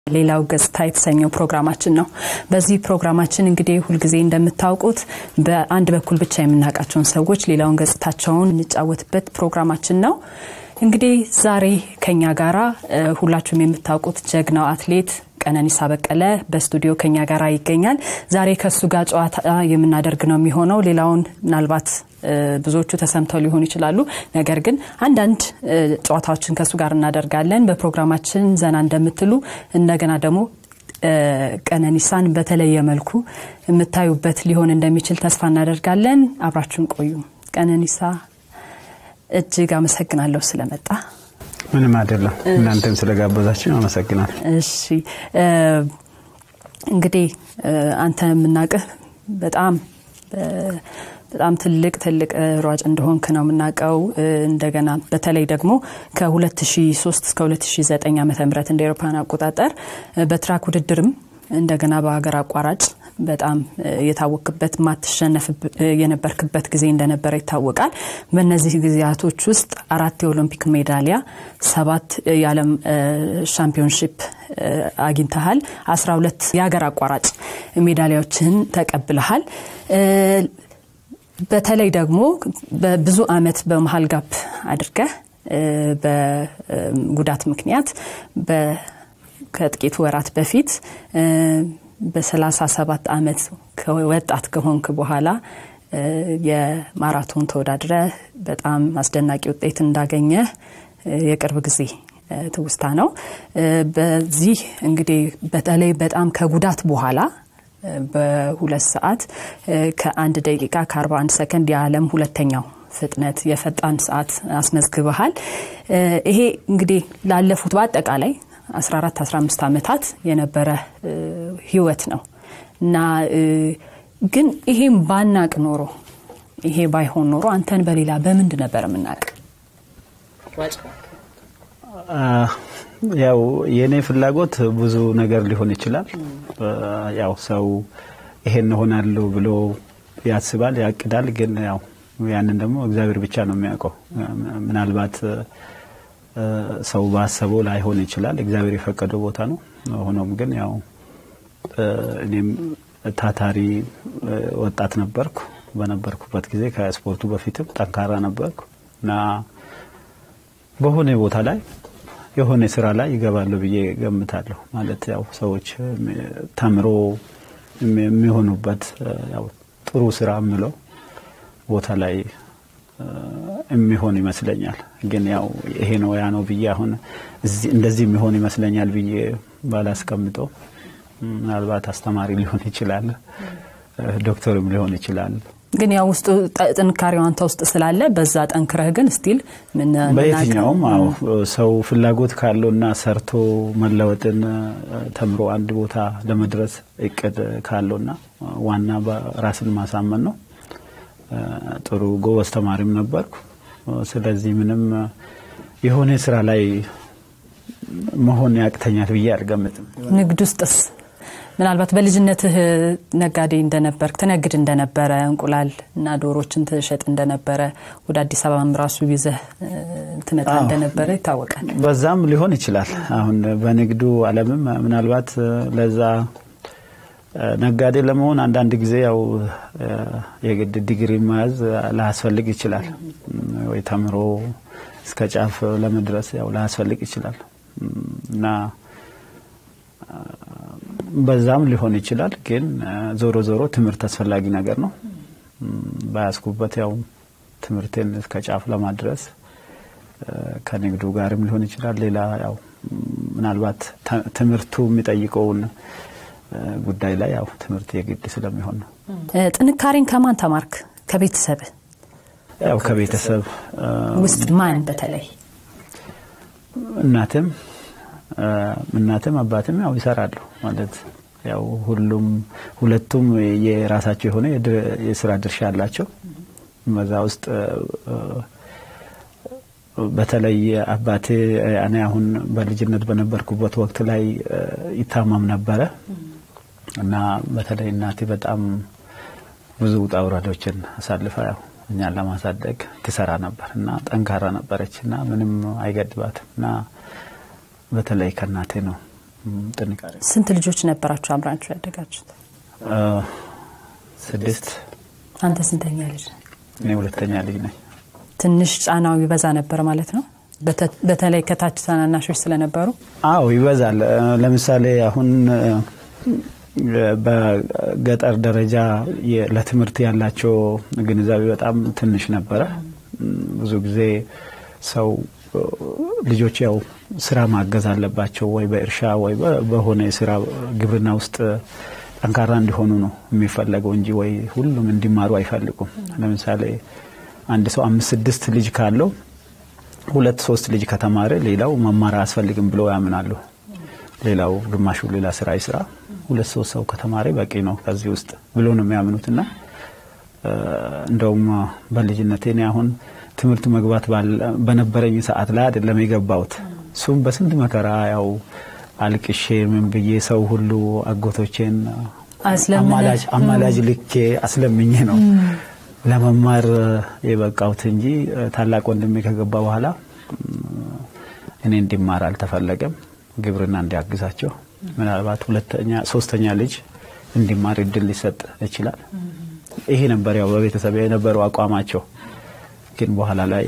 ሌላው ገጽታ የተሰኘው ፕሮግራማችን ነው። በዚህ ፕሮግራማችን እንግዲህ ሁልጊዜ እንደምታውቁት በአንድ በኩል ብቻ የምናውቃቸውን ሰዎች ሌላውን ገጽታቸውን እንጫወትበት ፕሮግራማችን ነው። እንግዲህ ዛሬ ከኛ ጋራ ሁላችሁም የምታውቁት ጀግናው አትሌት ቀነኒሳ በቀለ በስቱዲዮ ከኛ ጋር ይገኛል። ዛሬ ከሱ ጋር ጨዋታ የምናደርግ ነው የሚሆነው። ሌላውን ምናልባት ብዙዎቹ ተሰምተው ሊሆኑ ይችላሉ። ነገር ግን አንዳንድ ጨዋታዎችን ከሱ ጋር እናደርጋለን። በፕሮግራማችን ዘና እንደምትሉ እንደገና ደግሞ ቀነኒሳን በተለየ መልኩ የምታዩበት ሊሆን እንደሚችል ተስፋ እናደርጋለን። አብራችሁን ቆዩ። ቀነኒሳ እጅግ አመሰግናለሁ ስለመጣ። ምንም አይደለም። እናንተም ስለጋበዛችን አመሰግናል። እሺ እንግዲህ አንተ የምናውቅህ በጣም በጣም ትልቅ ትልቅ ሯጭ እንደሆንክ ነው የምናውቀው። እንደገና በተለይ ደግሞ ከ2003 እስከ 2009 ዓ ም እንደ ኤሮፓን አቆጣጠር በትራክ ውድድርም እንደገና በሀገር አቋራጭ በጣም የታወክበት ማትሸነፍ የነበርክበት ጊዜ እንደነበረ ይታወቃል። በእነዚህ ጊዜያቶች ውስጥ አራት የኦሎምፒክ ሜዳሊያ፣ ሰባት የዓለም ሻምፒዮንሺፕ አግኝተሃል። አስራ ሁለት የሀገር አቋራጭ ሜዳሊያዎችን ተቀብለሃል። በተለይ ደግሞ በብዙ አመት በመሀል ጋፕ አድርገህ በጉዳት ምክንያት ከጥቂት ወራት በፊት በ37 ዓመት ወጣት ከሆንክ በኋላ የማራቶን ተወዳድረ በጣም አስደናቂ ውጤት እንዳገኘ የቅርብ ጊዜ ትውስታ ነው። በዚህ እንግዲህ በተለይ በጣም ከጉዳት በኋላ በሁለት ሰዓት ከአንድ ደቂቃ ከ41 ሰከንድ የዓለም ሁለተኛው ፍጥነት የፈጣን ሰዓት አስመዝግበሃል። ይሄ እንግዲህ ላለፉት በአጠቃላይ 14 15 ዓመታት የነበረ ህይወት ነው እና ግን ይሄም ባናቅ ኖሮ ይሄ ባይሆን ኖሮ አንተን በሌላ በምንድ ነበር የምናውቅ? ያው የእኔ ፍላጎት ብዙ ነገር ሊሆን ይችላል። ያው ሰው ይሄን እሆናለሁ ብሎ ያስባል፣ ያቅዳል። ግን ያው ያንን ደግሞ እግዚአብሔር ብቻ ነው የሚያውቀው። ምናልባት ሰው ባሰበው ላይሆን ይችላል። እግዚአብሔር የፈቀደው ቦታ ነው። ሆኖም ግን ያው እኔም ታታሪ ወጣት ነበርኩ። በነበርኩበት ጊዜ ከስፖርቱ በፊትም ጠንካራ ነበርኩ እና በሆነ ቦታ ላይ የሆነ ስራ ላይ ይገባለሁ ብዬ ገምታለሁ። ማለት ያው ሰዎች ተምሮ የሚሆኑበት ያው ጥሩ ስራ የምለው ቦታ ላይ የሚሆን ይመስለኛል። ግን ያው ይሄ ነው ያ ነው ብዬ አሁን እንደዚህ የሚሆን ይመስለኛል ብዬ ባላስቀምጠው፣ ምናልባት አስተማሪ ሊሆን ይችላል፣ ዶክተርም ሊሆን ይችላል። ግን ያው ውስጡ ጥንካሬው አንተ ውስጥ ስላለ በዛ ጠንክረህ ግን ስቲል በየትኛውም አዎ ሰው ፍላጎት ካለውና ሰርቶ መለወጥን ተምሮ አንድ ቦታ ለመድረስ እቅድ ካለውና ዋና ራስን ማሳመን ነው። ጥሩ ጎበዝ ተማሪም ነበርኩ። ስለዚህ ምንም የሆነ ስራ ላይ መሆን ያቅተኛል ብዬ አልገምትም። ንግድ ውስጥስ ምናልባት በልጅነትህ ነጋዴ እንደነበርክ ትነግድ እንደነበረ እንቁላል እና ዶሮችን ትሸጥ እንደነበረ ወደ አዲስ አበባም ራሱ ይዘህ ትመጣ እንደነበረ ይታወቃል። በዛም ሊሆን ይችላል። አሁን በንግዱ ዓለምም ምናልባት ለዛ ነጋዴ ለመሆን አንዳንድ ጊዜ ያው የግድ ዲግሪ መያዝ ላያስፈልግ ይችላል፣ ወይ ተምሮ እስከ ጫፍ ለመድረስ ያው ላያስፈልግ ይችላል እና በዛም ሊሆን ይችላል። ግን ዞሮ ዞሮ ትምህርት አስፈላጊ ነገር ነው። ባያስኩበት ያው ትምህርቴን እስከ ጫፍ ለማድረስ ከንግዱ ጋርም ሊሆን ይችላል። ሌላ ያው ምናልባት ትምህርቱ የሚጠይቀውን ጉዳይ ላይ ያው ትምህርት የግድ ስለሚሆን ነው። ጥንካሬን ከማን ተማርክ? ከቤተሰብ ያው ከቤተሰብ ውስጥ ማን በተለይ እናትም እናትም አባትም ያው ይሰራሉ ማለት ያው ሁሉም ሁለቱም የራሳቸው የሆነ የስራ ድርሻ አላቸው። በዛ ውስጥ በተለይ አባቴ እኔ አሁን በልጅነት በነበርኩበት ወቅት ላይ ይታመም ነበረ እና በተለይ እናቴ በጣም ብዙ ውጣ ውረዶችን አሳልፋ ያው እኛን ለማሳደግ ትሰራ ነበር እና ጠንካራ ነበረች እና ምንም አይገድባትም እና በተለይ ከእናቴ ነው ጥንካሬ። ስንት ልጆች ነበራችሁ አብራችሁ ያደጋችሁት? ስድስት። አንተ ስንተኛ ልጅ? እኔ ሁለተኛ ልጅ ነኝ። ትንሽ ጫናው ይበዛ ነበር ማለት ነው፣ በተለይ ከታች ታናናሾች ስለነበሩ። አዎ ይበዛል። ለምሳሌ አሁን በገጠር ደረጃ ለትምህርት ያላቸው ግንዛቤ በጣም ትንሽ ነበረ። ብዙ ጊዜ ሰው ልጆች ያው ስራ ማገዝ አለባቸው ወይ በእርሻ ወይ በሆነ የስራ ግብርና ውስጥ ጠንካራ እንዲሆኑ ነው የሚፈለገው እንጂ ወይ ሁሉም እንዲማሩ አይፈልጉም። ለምሳሌ አንድ ሰው አምስት ስድስት ልጅ ካለው ሁለት ሶስት ልጅ ከተማረ ሌላው መማር አያስፈልግም ብለው ያምናሉ። ሌላው ግማሹ ሌላ ስራ ይስራ፣ ሁለት ሶስት ሰው ከተማረ በቂ ነው ከዚህ ውስጥ ብሎ ነው የሚያምኑትና እንደውም በልጅነቴ እኔ አሁን ትምህርት መግባት በነበረኝ ሰዓት ላይ አይደለም የገባሁት። እሱም በስንት መከራ ያው አልቅሼ ምን ብዬ ሰው ሁሉ አጎቶቼን አማላጅ ልኬ አስለምኜ ነው ለመማር የበቃሁት እንጂ ታላቅ ወንድሜ ከገባ በኋላ እኔ እንዲማር አልተፈለገም። ግብርና እንዲያግዛቸው ምናልባት ሁለተኛ ሶስተኛ ልጅ እንዲማር እድል ሊሰጥ ይችላል። ይሄ ነበር ያው በቤተሰብ የነበረው አቋማቸው። ግን በኋላ ላይ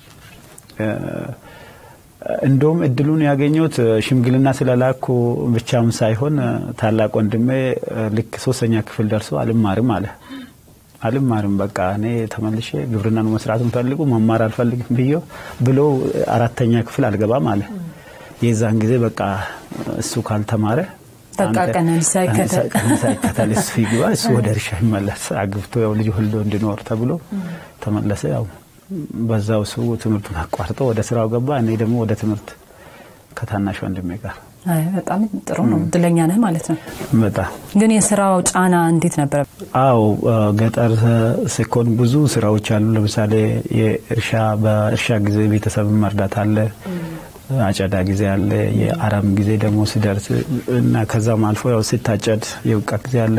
እንደውም እድሉን ያገኘሁት ሽምግልና ስለላኩ ብቻም ሳይሆን ታላቅ ወንድሜ ልክ ሶስተኛ ክፍል ደርሶ አልማርም አለ። አልማርም በቃ እኔ ተመልሼ ግብርና ነው መስራት የምፈልጉ መማር አልፈልግም ብዬ ብሎ አራተኛ ክፍል አልገባም አለ። የዛን ጊዜ በቃ እሱ ካልተማረ በቃ ቀነኒሳ ይከተል እሱ ይግባ እሱ ወደ እርሻ ይመለስ አግብቶ ያው ልጅ ወልዶ እንዲኖር ተብሎ ተመለሰ። ያው በዛው እሱ ትምህርቱን አቋርጦ ወደ ስራው ገባ። እኔ ደግሞ ወደ ትምህርት ከታናሽ ወንድሜ ጋር። በጣም ጥሩ ነው። እድለኛ ነህ ማለት ነው። በጣም ግን የስራው ጫና እንዴት ነበረ? አው ገጠር ሲኮን ብዙ ስራዎች አሉ። ለምሳሌ የእርሻ በእርሻ ጊዜ ቤተሰብን መርዳት አለ። አጨዳ ጊዜ አለ። የአረም ጊዜ ደግሞ ሲደርስ እና ከዛም አልፎ ያው ሲታጨድ የውቃ ጊዜ አለ።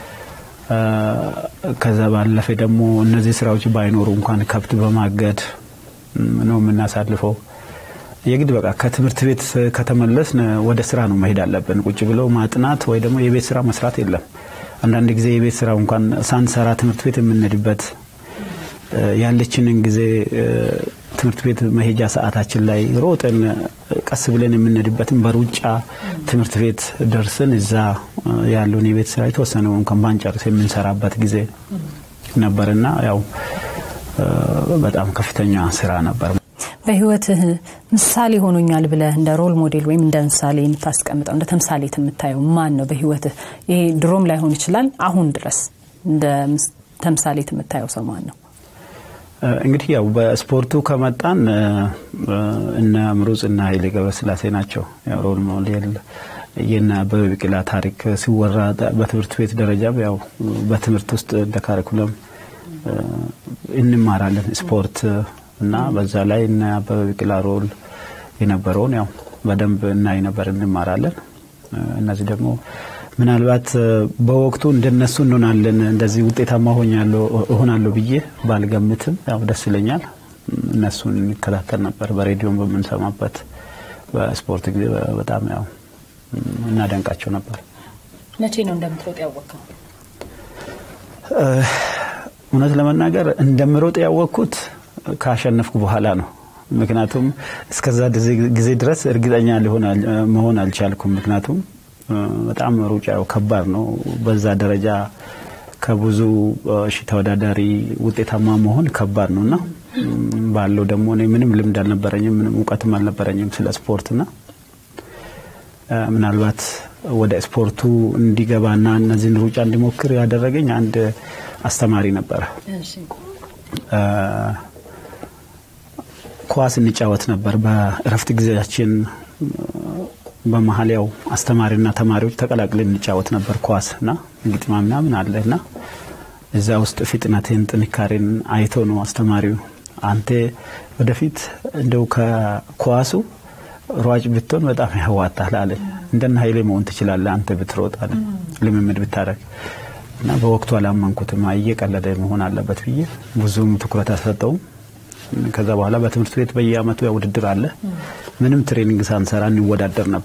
ከዛ ባለፈ ደግሞ እነዚህ ስራዎች ባይኖሩ እንኳን ከብት በማገድ ነው የምናሳልፈው። የግድ በቃ ከትምህርት ቤት ከተመለስን ወደ ስራ ነው መሄድ አለብን። ቁጭ ብሎ ማጥናት ወይ ደግሞ የቤት ስራ መስራት የለም። አንዳንድ ጊዜ የቤት ስራ እንኳን ሳንሰራ ትምህርት ቤት የምንሄድበት ያለችንን ጊዜ ትምህርት ቤት መሄጃ ሰዓታችን ላይ ሮጠን ቀስ ብለን የምንሄድበትን በሩጫ ትምህርት ቤት ደርስን እዛ ያለውን የቤት ስራ የተወሰነ እንኳን ባንጨርስ የምንሰራበት ጊዜ ነበርና ያው በጣም ከፍተኛ ስራ ነበር። በህይወትህ ምሳሌ ሆኖኛል ብለህ እንደ ሮል ሞዴል ወይም እንደ ምሳሌ የምታስቀምጠው እንደ ተምሳሌት የምታየው ማን ነው? በህይወትህ ይሄ ድሮም ላይሆን ይችላል፣ አሁን ድረስ እንደ ተምሳሌት የምታየው ሰው ማን ነው? እንግዲህ ያው በስፖርቱ ከመጣን እነ ምሩጽ እና ኃይሌ ገብረስላሴ ናቸው። ያው ሮል ሞዴል የነ አበበ ቢቂላ ታሪክ ሲወራ በትምህርት ቤት ደረጃም ያው በትምህርት ውስጥ እንደ ካሪኩለም እንማራለን ስፖርት እና በዛ ላይ እነ አበበ ቢቂላ ሮል የነበረውን ያው በደንብ እናይ ነበር፣ እንማራለን። እነዚህ ደግሞ ምናልባት በወቅቱ እንደነሱ እንሆናለን እንደዚህ ውጤታማ እሆናለሁ ብዬ ባልገምትም ያው ደስ ይለኛል። እነሱን እንከታተል ነበር በሬዲዮም በምንሰማበት በስፖርት ጊዜ በጣም ያው እናደንቃቸው ነበር። መቼ ነው እንደምትሮጥ ያወቅከው? እውነት ለመናገር እንደምሮጥ ያወቅኩት ካሸነፍኩ በኋላ ነው። ምክንያቱም እስከዛ ጊዜ ድረስ እርግጠኛ መሆን አልቻልኩም። ምክንያቱም በጣም ሩጫው ከባድ ነው። በዛ ደረጃ ከብዙ ሺ ተወዳዳሪ ውጤታማ መሆን ከባድ ነው እና ባለው ደግሞ እኔ ምንም ልምድ አልነበረኝም፣ ምንም እውቀትም አልነበረኝም ስለ ስፖርትና ምናልባት ወደ ስፖርቱ እንዲገባና እነዚህን ሩጫ እንዲሞክር ያደረገኝ አንድ አስተማሪ ነበረ። ኳስ እንጫወት ነበር በእረፍት ጊዜያችን በመሀል ያው አስተማሪና ተማሪዎች ተቀላቅለን እንጫወት ነበር ኳስ እና ግጥማ ምናምን አለ እና እዛ ውስጥ ፍጥነትን ጥንካሬን አይቶ ነው አስተማሪው አንተ ወደፊት እንደው ከኳሱ ሯጭ ብትሆን በጣም ያዋጣል አለ። እንደነ ኃይሌ መሆን ትችላለህ አንተ ብትሮጥ አለ ልምምድ ብታደርግ እና በወቅቱ አላመንኩትም። እየቀለደ መሆን አለበት ብዬ ብዙም ትኩረት አልሰጠውም። ከዛ በኋላ በትምህርት ቤት በየአመቱ ውድድር አለ። ምንም ትሬኒንግ ሳንሰራ እንወዳደር ነበር።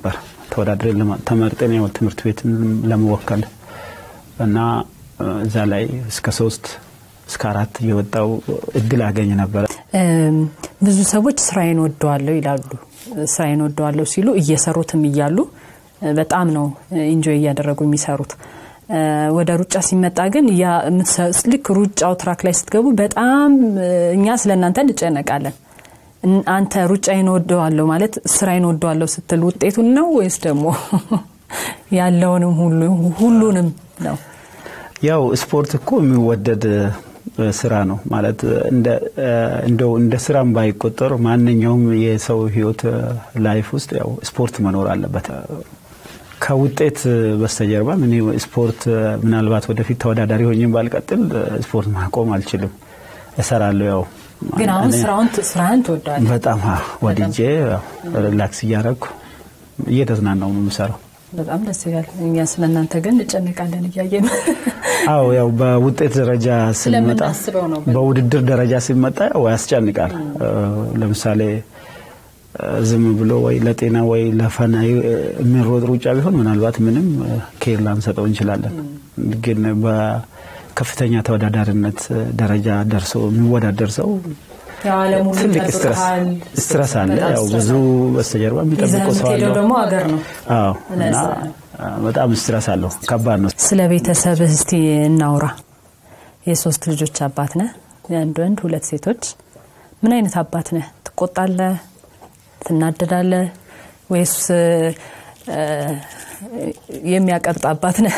ተወዳድረን ተመርጠን ያው ትምህርት ቤትን ለመወከል እና እዛ ላይ እስከ ሶስት እስከ አራት እየወጣው እድል አገኝ ነበረ። ብዙ ሰዎች ስራዬን ወደዋለሁ ይላሉ። ስራዬን ወደዋለሁ ሲሉ እየሰሩትም እያሉ በጣም ነው ኢንጆይ እያደረጉ የሚሰሩት። ወደ ሩጫ ሲመጣ ግን ልክ ሩጫው ትራክ ላይ ስትገቡ በጣም እኛ ስለ እናንተ እንጨነቃለን። አንተ ሩጫዬን ወደዋለሁ ማለት ስራዬን ወደዋለሁ ስትል ውጤቱን ነው ወይስ ደግሞ ያለውንም ሁሉንም ነው? ያው ስፖርት እኮ የሚወደድ ስራ ነው ማለት እንደው እንደ ስራም ባይቆጠር ማንኛውም የሰው ህይወት ላይፍ ውስጥ ያው ስፖርት መኖር አለበት። ከውጤት በስተጀርባ እኔ ስፖርት ምናልባት ወደፊት ተወዳዳሪ ሆኜ ባልቀጥል ስፖርት ማቆም አልችልም፣ እሰራለሁ። ያው ግን አሁን ስራውን ስራህን ትወደዋለህ? በጣም ወድጄ ሪላክስ እያደረግኩ እየተዝናናው ነው የምሰራው። በጣም ደስ ይላል። እኛ ስለ እናንተ ግን እንጨነቃለን እያየን አዎ ያው በውጤት ደረጃ ሲመጣ በውድድር ደረጃ ሲመጣ ያው ያስጨንቃል። ለምሳሌ ዝም ብሎ ወይ ለጤና ወይ ለፈና የሚሮጥ ሩጫ ቢሆን ምናልባት ምንም ኬር ላንሰጠው እንችላለን። ግን በከፍተኛ ተወዳዳሪነት ደረጃ ደርሶ የሚወዳደር ሰው ትልቅ ስትረስ አለ። ያው ብዙ በስተጀርባ የሚጠብቀው ሰው አለው። ደግሞ ሀገር ነው። አዎ እና በጣም ስትረስ አለው። ከባድ ነው። ስለ ቤተሰብህ እስቲ እናውራ። የሶስት ልጆች አባት ነህ፣ የአንድ ወንድ ሁለት ሴቶች። ምን አይነት አባት ነህ? ትቆጣለህ? ትናደዳለህ? ወይስ የሚያቀብጥ አባት ነህ?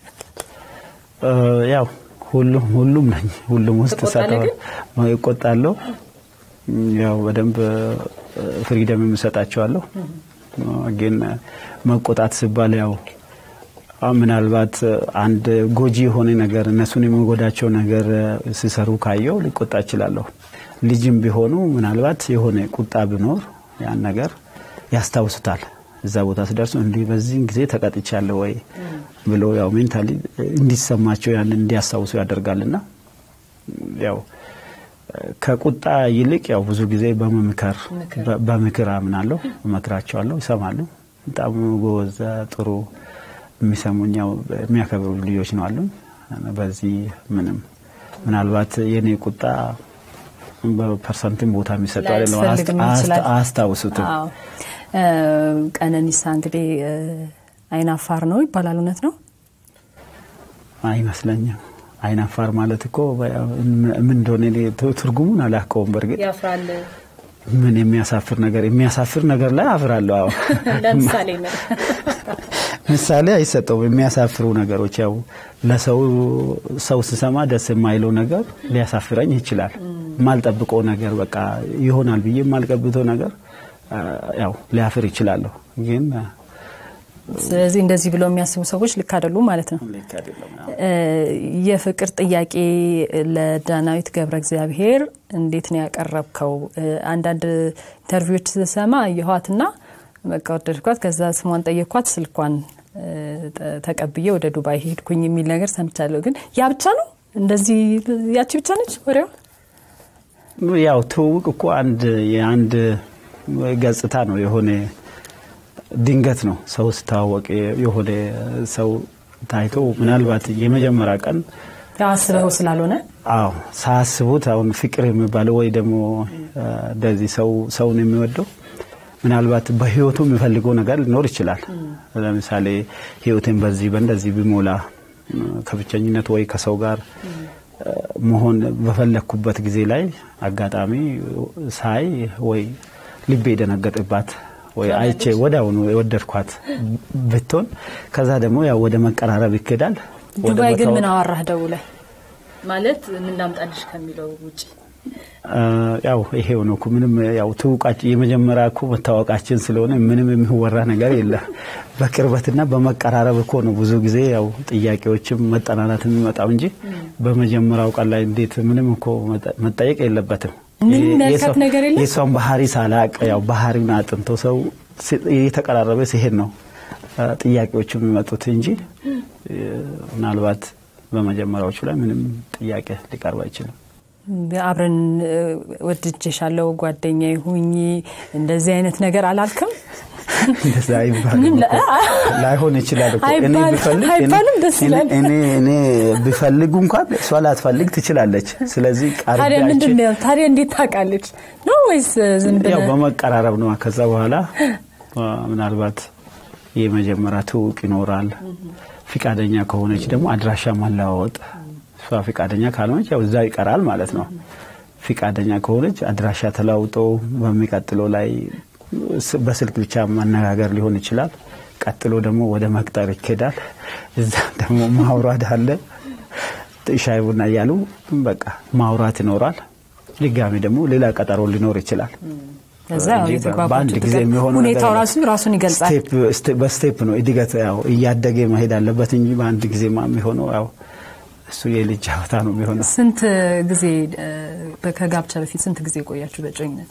ያው ሁሉም ሁሉም ነኝ። ሁሉም ውስጥ ይቆጣለሁ። ያው በደንብ ፍሪደም የምሰጣቸዋለሁ። ግን መቆጣት ሲባል ያው ምናልባት አንድ ጎጂ የሆነ ነገር እነሱን የሚጎዳቸው ነገር ሲሰሩ ካየው ሊቆጣ እችላለሁ። ልጅም ቢሆኑ ምናልባት የሆነ ቁጣ ቢኖር ያን ነገር ያስታውሱታል። እዛ ቦታ ሲደርሱ እንዲህ በዚህን ጊዜ ተቀጥቻለሁ ወይ ብሎ ያው ሜንታሊ እንዲሰማቸው ያንን እንዲያስታውሱ ያደርጋልና ያው ከቁጣ ይልቅ ያው ብዙ ጊዜ በመምከር በምክር አምናለሁ፣ እመክራቸዋለሁ፣ ይሰማሉ። በጣም ጎበዝ ጥሩ የሚሰሙኝ ያው የሚያከብሩ ልጆች ነው አሉ። በዚህ ምንም ምናልባት የኔ ቁጣ በፐርሰንትም ቦታ የሚሰጠው አይደለም፣ አያስታውሱትም። ቀነኒሳ እንግዲህ አይናፋር ነው ይባላል። እውነት ነው? አይመስለኝም። አይናፋር ማለት እኮ ምን እንደሆነ ትርጉሙን አላውቀውም። በእርግጥ ያፍራል። ምን የሚያሳፍር ነገር የሚያሳፍር ነገር ላይ አፍራለሁ። አዎ ለምሳሌ ምሳሌ አይሰጠውም። የሚያሳፍሩ ነገሮች ያው ለሰው ሰው ስሰማ ደስ የማይለው ነገር ሊያሳፍረኝ ይችላል። የማልጠብቀው ነገር በቃ ይሆናል ብዬ የማልቀብተው ነገር ያው ሊያፍር ይችላለሁ ግን ስለዚህ እንደዚህ ብለው የሚያስቡ ሰዎች ልክ አይደሉም ማለት ነው። የፍቅር ጥያቄ ለዳናዊት ገብረ እግዚአብሔር እንዴት ነው ያቀረብከው? አንዳንድ ኢንተርቪዎች ስሰማ አየኋትና በቃ ወደድኳት፣ ከዛ ስሟን ጠየኳት፣ ስልኳን ተቀብዬ ወደ ዱባይ ሄድኩኝ የሚል ነገር ሰምቻለሁ። ግን ያ ብቻ ነው እንደዚህ ያቺ ብቻ ነች ወሬዋ? ያው ትውውቅ እኮ አንድ የአንድ ገጽታ ነው የሆነ ድንገት ነው ሰው ስታወቅ የሆነ ሰው ታይቶ ምናልባት የመጀመሪያ ቀን አስበው ስላልሆነ አዎ ሳያስቡት አሁን ፍቅር የሚባለው ወይ ደግሞ እንደዚህ ሰው ሰውን የሚወደው ምናልባት በህይወቱ የሚፈልገው ነገር ሊኖር ይችላል። ለምሳሌ ህይወትን በዚህ በእንደዚህ ቢሞላ ከብቸኝነት ወይ ከሰው ጋር መሆን በፈለግኩበት ጊዜ ላይ አጋጣሚ ሳይ ወይ ልቤ የደነገጥባት ወይ አይቼ ወዲያውኑ የወደድኳት ብትሆን ከዛ ደግሞ ያው ወደ መቀራረብ ይኬዳል። ዱባይ ግን ምን አወራህ ደውለህ? ማለት ምን ላምጣልሽ ከሚለው ውጭ ያው ይሄው ነው እኮ ምንም ያው ትውቃችን የመጀመሪያ እኮ መታወቃችን ስለሆነ ምንም የሚወራ ነገር የለም። በቅርበትና በመቀራረብ እኮ ነው ብዙ ጊዜ ያው ጥያቄዎችም መጠናናት የሚመጣው እንጂ በመጀመሪያው ቀን ላይ እንዴት ምንም እኮ መጠየቅ የለበትም። የሰውን ባህሪ ሳላቅ ያው ባህሪውን አጥንቶ ሰው የተቀራረበ ሲሄድ ነው ጥያቄዎቹ የሚመጡት እንጂ ምናልባት በመጀመሪያዎቹ ላይ ምንም ጥያቄ ሊቀርብ አይችልም። አብረን ወድጄሻለሁ ጓደኛ ሁኚ እንደዚህ አይነት ነገር አላልክም? እንደዛ አይባልም እኮ። ላይሆን ይችላል እኮ እኔ አይባልም፣ ብፈልግ አይባልም፣ ደስ እኔ- ይላል። እኔ እኔ ብፈልጉ እንኳን እሷ ላትፈልግ ትችላለች። ስለዚህ ታዲያ ቀርቤያችን- ምንድን ነው ታዲያ እንዴት ታውቃለች ነው ወይስ ዝም ያው ብለህ በመቀራረብ ነው። ከዛ በኋላ አ፣ ምናልባት የመጀመሪያ ትውውቅ ይኖራል። ፍቃደኛ ከሆነች ደግሞ አድራሻ ማለዋወጥ፣ እሷ ፍቃደኛ ካልሆነች ያው እዛ ይቀራል ማለት ነው። ፍቃደኛ ከሆነች አድራሻ ተለዋውጦ በሚቀጥለው ላይ ስ- በስልክ ብቻ መነጋገር ሊሆን ይችላል። ቀጥሎ ደግሞ ወደ መቅጠር ይኬዳል። እዛ ደግሞ ማውራት አለ። ሻይ ቡና እያሉ በቃ ማውራት ይኖራል። ድጋሚ ደግሞ ሌላ ቀጠሮ ሊኖር ይችላል። ከዛ ያው እንጂ የተግባባችሁ በአንድ ጊዜ ትቀር- የሚሆነው ሁኔታው ነገር ራሱ ራሱን ይገልጻል። ስቴፕ- ስቴ- በስቴፕ ነው እድገት ያው እያደገ መሄድ አለበት እንጂ በአንድ ጊዜ ማ የሚሆነው ያው እሱ የልጅ ጨዋታ ነው የሚሆነው። ስንት ጊዜ እ፣ ከጋብቻ በፊት ስንት ጊዜ ቆያችሁ በእጮኝነት?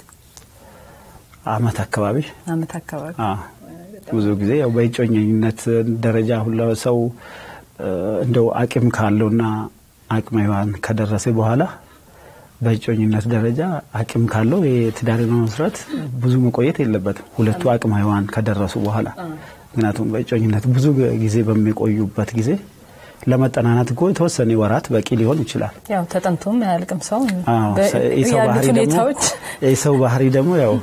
አመት አካባቢ አመት አካባቢ። አ፣ ብዙ ጊዜ ያው በእጮኝነት ደረጃ ሁላ ሰው እ፣ እንደው አቅም ካለውና አቅመ ሔዋን ከደረሰ በኋላ በእጮኝነት ደረጃ አቅም ካለው የትዳር መመስረት ብዙ መቆየት የለበትም። ሁለቱ አቅመ ሔዋን ከደረሱ በኋላ ምክንያቱም በእጮኝነት ብዙ ጊዜ በሚቆዩበት ጊዜ ለመጠናናት እኮ የተወሰነ ወራት በቂ ሊሆን ይችላል። ያው ተጠንቶም አያልቅም ሰው አዎ፣ በ- የሰው ያሉት ባህሪ ደግሞ ሁኔታዎች የሰው ባህሪ ደግሞ ያው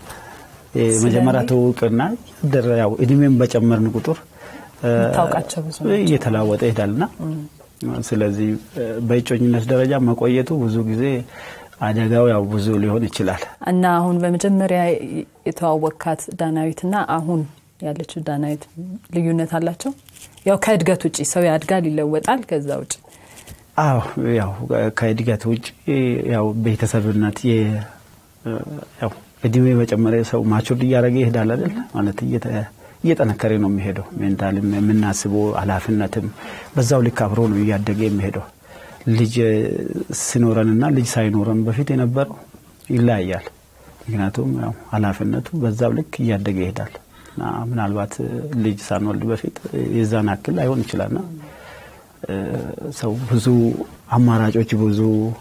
የመጀመሪያ ትውውቅና ደረ- ያው እድሜን በጨመርን ቁጥር እ፣ የምታውቃቸው ብዙ ናቸው። እየተለዋወጠ ይሄዳልና ስለዚህ እ፣ በእጮኝነት ደረጃ መቆየቱ ብዙ ጊዜ አደጋው ያው ብዙ ሊሆን ይችላል። እና አሁን በመጀመሪያ የተዋወቅካት ዳናዊትና አሁን ያለችው ዳናዊት ልዩነት አላቸው? ያው ከእድገት ውጭ ሰው ያድጋል፣ ይለወጣል። ከዛ ውጭ አዎ ያው ከእድገት ውጭ ያው ቤተሰብነት የ- ያው እድሜ በጨመረ ሰው ማቹርድ እያደረገ ይሄዳል አይደል? ማለት እየተ- እየጠነከረ ነው የሚሄደው። ሜንታልም የምናስበው ኃላፊነትም በዛው ልክ አብሮ ነው እያደገ የሚሄደው። ልጅ ሲኖረንና ልጅ ሳይኖረን በፊት የነበረው ይለያያል። ምክንያቱም ያው ኃላፊነቱ በዛው ልክ እያደገ ይሄዳል እና ምናልባት ልጅ ሳንወልድ በፊት የዛን አክል ላይሆን ይችላልና እ፣ ሰው ብዙ አማራጮች ብዙ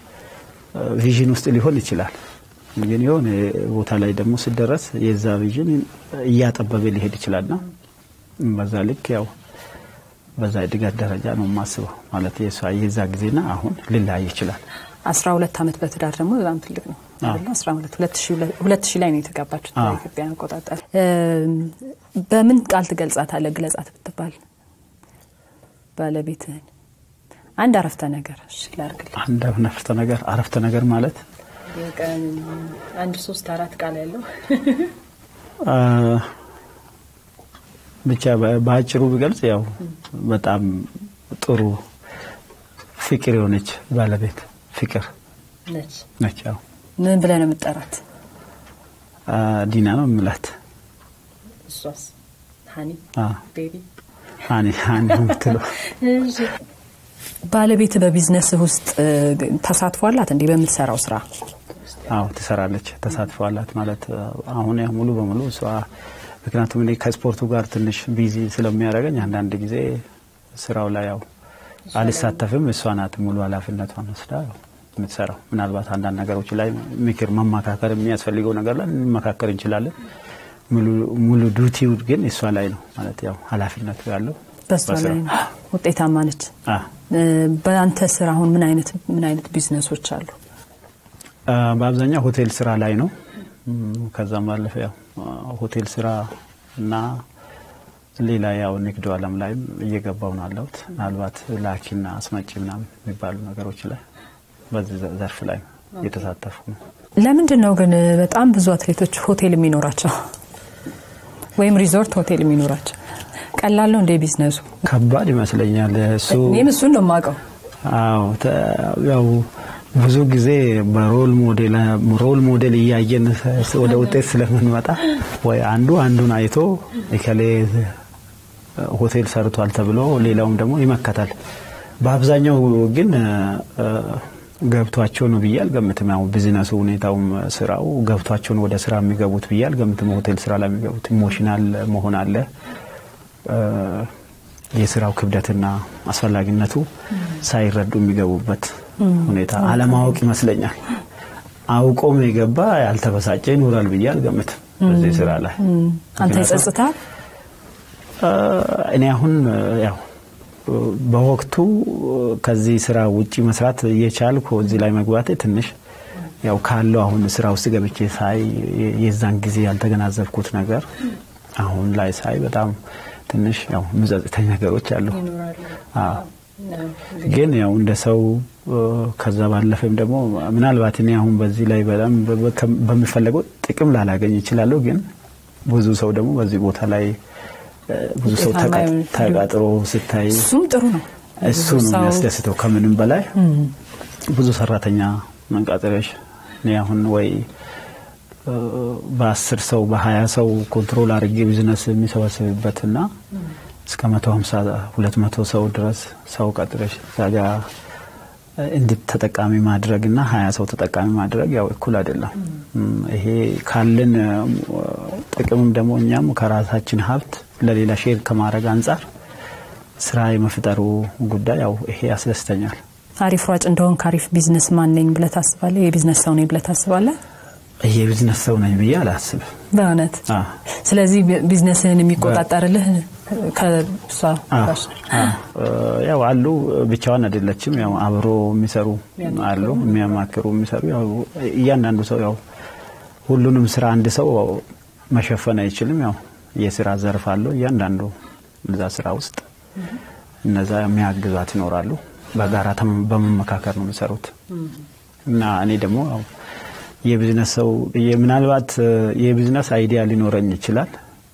ቪዥን ውስጥ ሊሆን ይችላል። ግን የሆነ ቦታ ላይ ደግሞ ስደረስ የዛ ቪዥን እያጠበበ ሊሄድ ይችላልና በዛ ልክ ያው በዛ እድገት ደረጃ ነው የማስበው። ማለት የሷ የዛ ጊዜና አሁን ሊለያይ ይችላል። አስራ ሁለት ዓመት በትዳር ደግሞ በጣም ትልቅ ነው አይደለ? አስራ ሁለት ሁለት ሺህ ሁለት- ሁለት ሺህ ላይ ነው የተጋባችሁት አዎ። በኢትዮጵያ አቆጣጠር። እም፣ በምን ቃል ትገልጻታለህ? ግለጻት ብትባል ባለቤትህን አንድ አረፍተ ነገር እሺ ላድርግልህ። አንድ አረፍተ ነገር አረፍተ ነገር ማለት አንድ ሶስት አራት ቃል ያለው አ፣ ብቻ በ- በአጭሩ ቢገልጽ ያው በጣም ጥሩ ፍቅር የሆነች ባለቤት ፍቅር ነች። ነች። ያው ምን ብለህ ነው የምጠራት? አ፣ ዲና ነው የምላት። እሷስ ሀኒ አ፣ ቤቢ አኔ አኔ ነው የምትለው። ባለቤት በቢዝነስ ውስጥ እ፣ ተሳትፎ አላት እንዲህ በምትሰራው ስራ? አዎ ትሰራለች፣ ተሳትፎ አላት ማለት አሁን ያው ሙሉ በሙሉ እሷ ምክንያቱም እኔ ከስፖርቱ ጋር ትንሽ ቢዚ ስለሚያደርገኝ አንዳንድ ጊዜ ስራው ላይ ያው አልሳተፍም። እሷ ናት ሙሉ ኃላፊነቷን ወስዳ ያው የምትሰራው። ምናልባት አንዳንድ ነገሮች ላይ ምክር፣ መመካከር የሚያስፈልገው ነገር ላይ እንመካከር እንችላለን። ሙሉ- ሙሉ ዱቲው ግን እሷ ላይ ነው ማለት ያው ኃላፊነቱ ያለው በሷ ላይ ነው። ውጤታማ ነች። አ እ፣ በአንተ ስራ አሁን ምን አይነት ምን አይነት ቢዝነሶች አሉ? አ፣ በአብዛኛው ሆቴል ስራ ላይ ነው። እም፣ ከዛም ባለፈ ያው አ፣ ሆቴል ስራ እና ሌላ ያው ንግዱ ዓለም ላይም እየገባው ነው አለሁት። ምናልባት ላኪና አስመጪ ምናምን የሚባሉ ነገሮች ላይ በዚህ ዘ- ዘርፍ ላይ እየተሳተፉ ነው። ለምንድን ነው ግን በጣም ብዙ አትሌቶች ሆቴል የሚኖራቸው ወይም ሪዞርት ሆቴል የሚኖራቸው? ቀላል ነው እንደ ቢዝነሱ? ከባድ ይመስለኛል እሱ እኔም እሱን ነው የማውቀው። አዎ ተ- ያው ብዙ ጊዜ በሮል ሞዴል ሮል ሞዴል እያየን ስ- ወደ ውጤት ስለምንመጣ ወይ አንዱ አንዱን አይቶ እከሌ ሆቴል ሰርቷል ተብሎ ሌላውም ደግሞ ይመከታል። በአብዛኛው ግን እ፣ ገብቷቸው ነው ብዬ አልገምትም። ያው ቢዝነሱ ሁኔታውም ስራው ገብቷቸው ነው ወደ ስራ የሚገቡት ብዬ አልገምትም። ሆቴል ስራ ላይ የሚገቡት ኢሞሽናል መሆን አለ እ፣ የስራው ክብደትና አስፈላጊነቱ ሳይረዱ የሚገቡበት ሁኔታ አለማወቅ ይመስለኛል። አውቆም የገባ ያልተበሳጨ ይኖራል ብዬ አልገምትም። በዚህ ስራ ላይ። አንተ ይጸጽታል? እኔ አሁን ያው በወቅቱ ከዚህ ስራ ውጪ መስራት እየቻልኩ እዚህ ላይ መግባቴ ትንሽ ያው ካለው አሁን ስራ ውስጥ ገብቼ ሳይ የዛን ጊዜ ያልተገናዘብኩት ነገር አሁን ላይ ሳይ በጣም ትንሽ ያው ምጸጽተኝ ነገሮች አሉ። ግን ያው እንደ ሰው ከዛ ባለፈም ደግሞ ምናልባት እኔ አሁን በዚህ ላይ በጣም በሚፈለገው ጥቅም ላላገኝ ይችላለሁ። ግን ብዙ ሰው ደግሞ በዚህ ቦታ ላይ ብዙ ሰው ተቃጥሮ ስታይ እሱም ጥሩ ነው። እሱ ነው የሚያስደስተው ከምንም በላይ ብዙ ሰራተኛ መንቃጠሪያዎች እኔ አሁን ወይ በአስር ሰው በሀያ ሰው ኮንትሮል አድርጌ ቢዝነስ የሚሰበስብበትና እስከ መቶ ሀምሳ ሁለት መቶ ሰው ድረስ ሰው ቀጥረሽ ዛጋ እንዲህ ተጠቃሚ ማድረግ እና ሀያ ሰው ተጠቃሚ ማድረግ ያው እኩል አይደለም። ይሄ ካለን ጥቅምም ደግሞ እኛም ከራሳችን ሀብት ለሌላ ሼር ከማድረግ አንጻር ስራ የመፍጠሩ ጉዳይ ያው ይሄ ያስደስተኛል። አሪፍ ሯጭ እንደሆን ከአሪፍ ቢዝነስ ማን ነኝ ብለህ ታስባለህ? የቢዝነስ ሰው ነኝ ብለህ ታስባለህ? የቢዝነስ ሰው ነኝ ብዬ አላስብም በእውነት። ስለዚህ ቢዝነስህን የሚቆጣጠርልህ ከሷ ያው አሉ። ብቻዋን አይደለችም። ያው አብሮ የሚሰሩ አሉ፣ የሚያማክሩ የሚሰሩ። ያው እያንዳንዱ ሰው ያው ሁሉንም ስራ አንድ ሰው መሸፈን አይችልም። ያው የስራ ዘርፍ አለው እያንዳንዱ እዛ ስራ ውስጥ እነዛ የሚያግዟት ይኖራሉ። በጋራ በመመካከር ነው የሚሰሩት እና እኔ ደግሞ የቢዝነስ ሰው ምናልባት የቢዝነስ አይዲያ ሊኖረኝ ይችላል።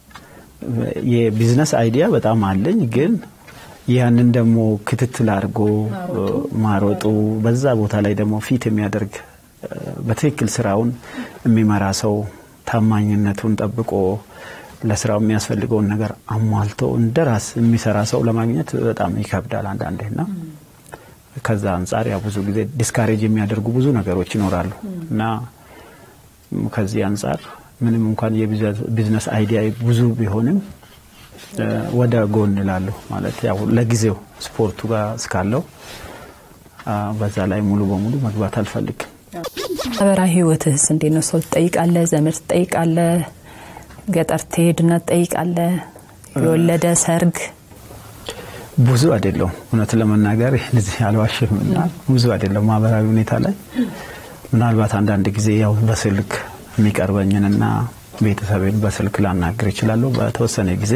የቢዝነስ አይዲያ በጣም አለኝ፣ ግን ያንን ደግሞ ክትትል አድርጎ ማሮጡ በዛ ቦታ ላይ ደግሞ ፊት የሚያደርግ በትክክል ስራውን የሚመራ ሰው ታማኝነቱን ጠብቆ ለስራው የሚያስፈልገውን ነገር አሟልቶ እንደ ራስ የሚሰራ ሰው ለማግኘት በጣም ይከብዳል አንዳንዴ እና ከዛ አንጻር ያው ብዙ ጊዜ ዲስካሬጅ የሚያደርጉ ብዙ ነገሮች ይኖራሉ እና ከዚህ አንጻር ምንም እንኳን የቢዝነስ አይዲያ ብዙ ቢሆንም ወደ ጎን እላለሁ። ማለት ያው ለጊዜው ስፖርቱ ጋር እስካለው በዛ ላይ ሙሉ በሙሉ መግባት አልፈልግም። ማህበራዊ ህይወትህስ እንዴት ነው? ሰው ትጠይቃለህ? ዘመድ ትጠይቃለህ? ገጠር ትሄድና ትጠይቃለህ? የወለደ ሰርግ ብዙ አይደለም። እውነት ለመናገር እዚህ አልዋሽም እና ብዙ አይደለም። ማህበራዊ ሁኔታ ላይ ምናልባት አንዳንድ ጊዜ ያው በስልክ የሚቀርበኝንና ቤተሰቤን በስልክ ላናግር ይችላለሁ በተወሰነ ጊዜ።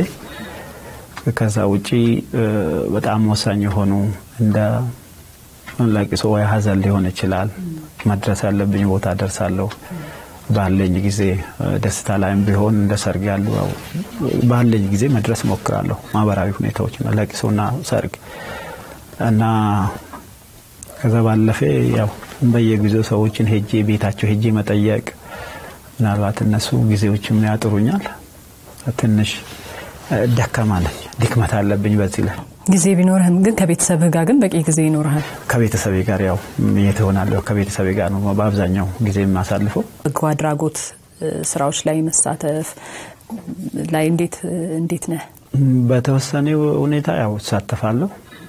ከዛ ውጪ በጣም ወሳኝ የሆኑ እንደ ለቅሶ ወይ ሀዘን ሊሆን ይችላል መድረስ ያለብኝ ቦታ ደርሳለሁ። ባለኝ ጊዜ ደስታ ላይም ቢሆን እንደ ሰርግ ያሉ ባለኝ ጊዜ መድረስ ሞክራለሁ። ማህበራዊ ሁኔታዎች ለቅሶና ሰርግ እና ከዛ ባለፈ ያው በየጊዜው ሰዎችን ሄጄ ቤታቸው ሄጄ መጠየቅ ምናልባት እነሱ ጊዜዎችም ያጥሩኛል። ትንሽ ደካማ ነኝ፣ ድክመት አለብኝ በዚህ ላይ ጊዜ ቢኖርህም ግን ከቤተሰብህ ጋር ግን በቂ ጊዜ ይኖርሃል። ከቤተሰቤ ጋር ያው የት እሆናለሁ? ከቤተሰቤ ጋር ነው በአብዛኛው ጊዜ የማሳልፈው። በጎ አድራጎት ስራዎች ላይ መሳተፍ ላይ እንዴት እንዴት ነህ? በተወሰነ ሁኔታ ያው እሳተፋለሁ።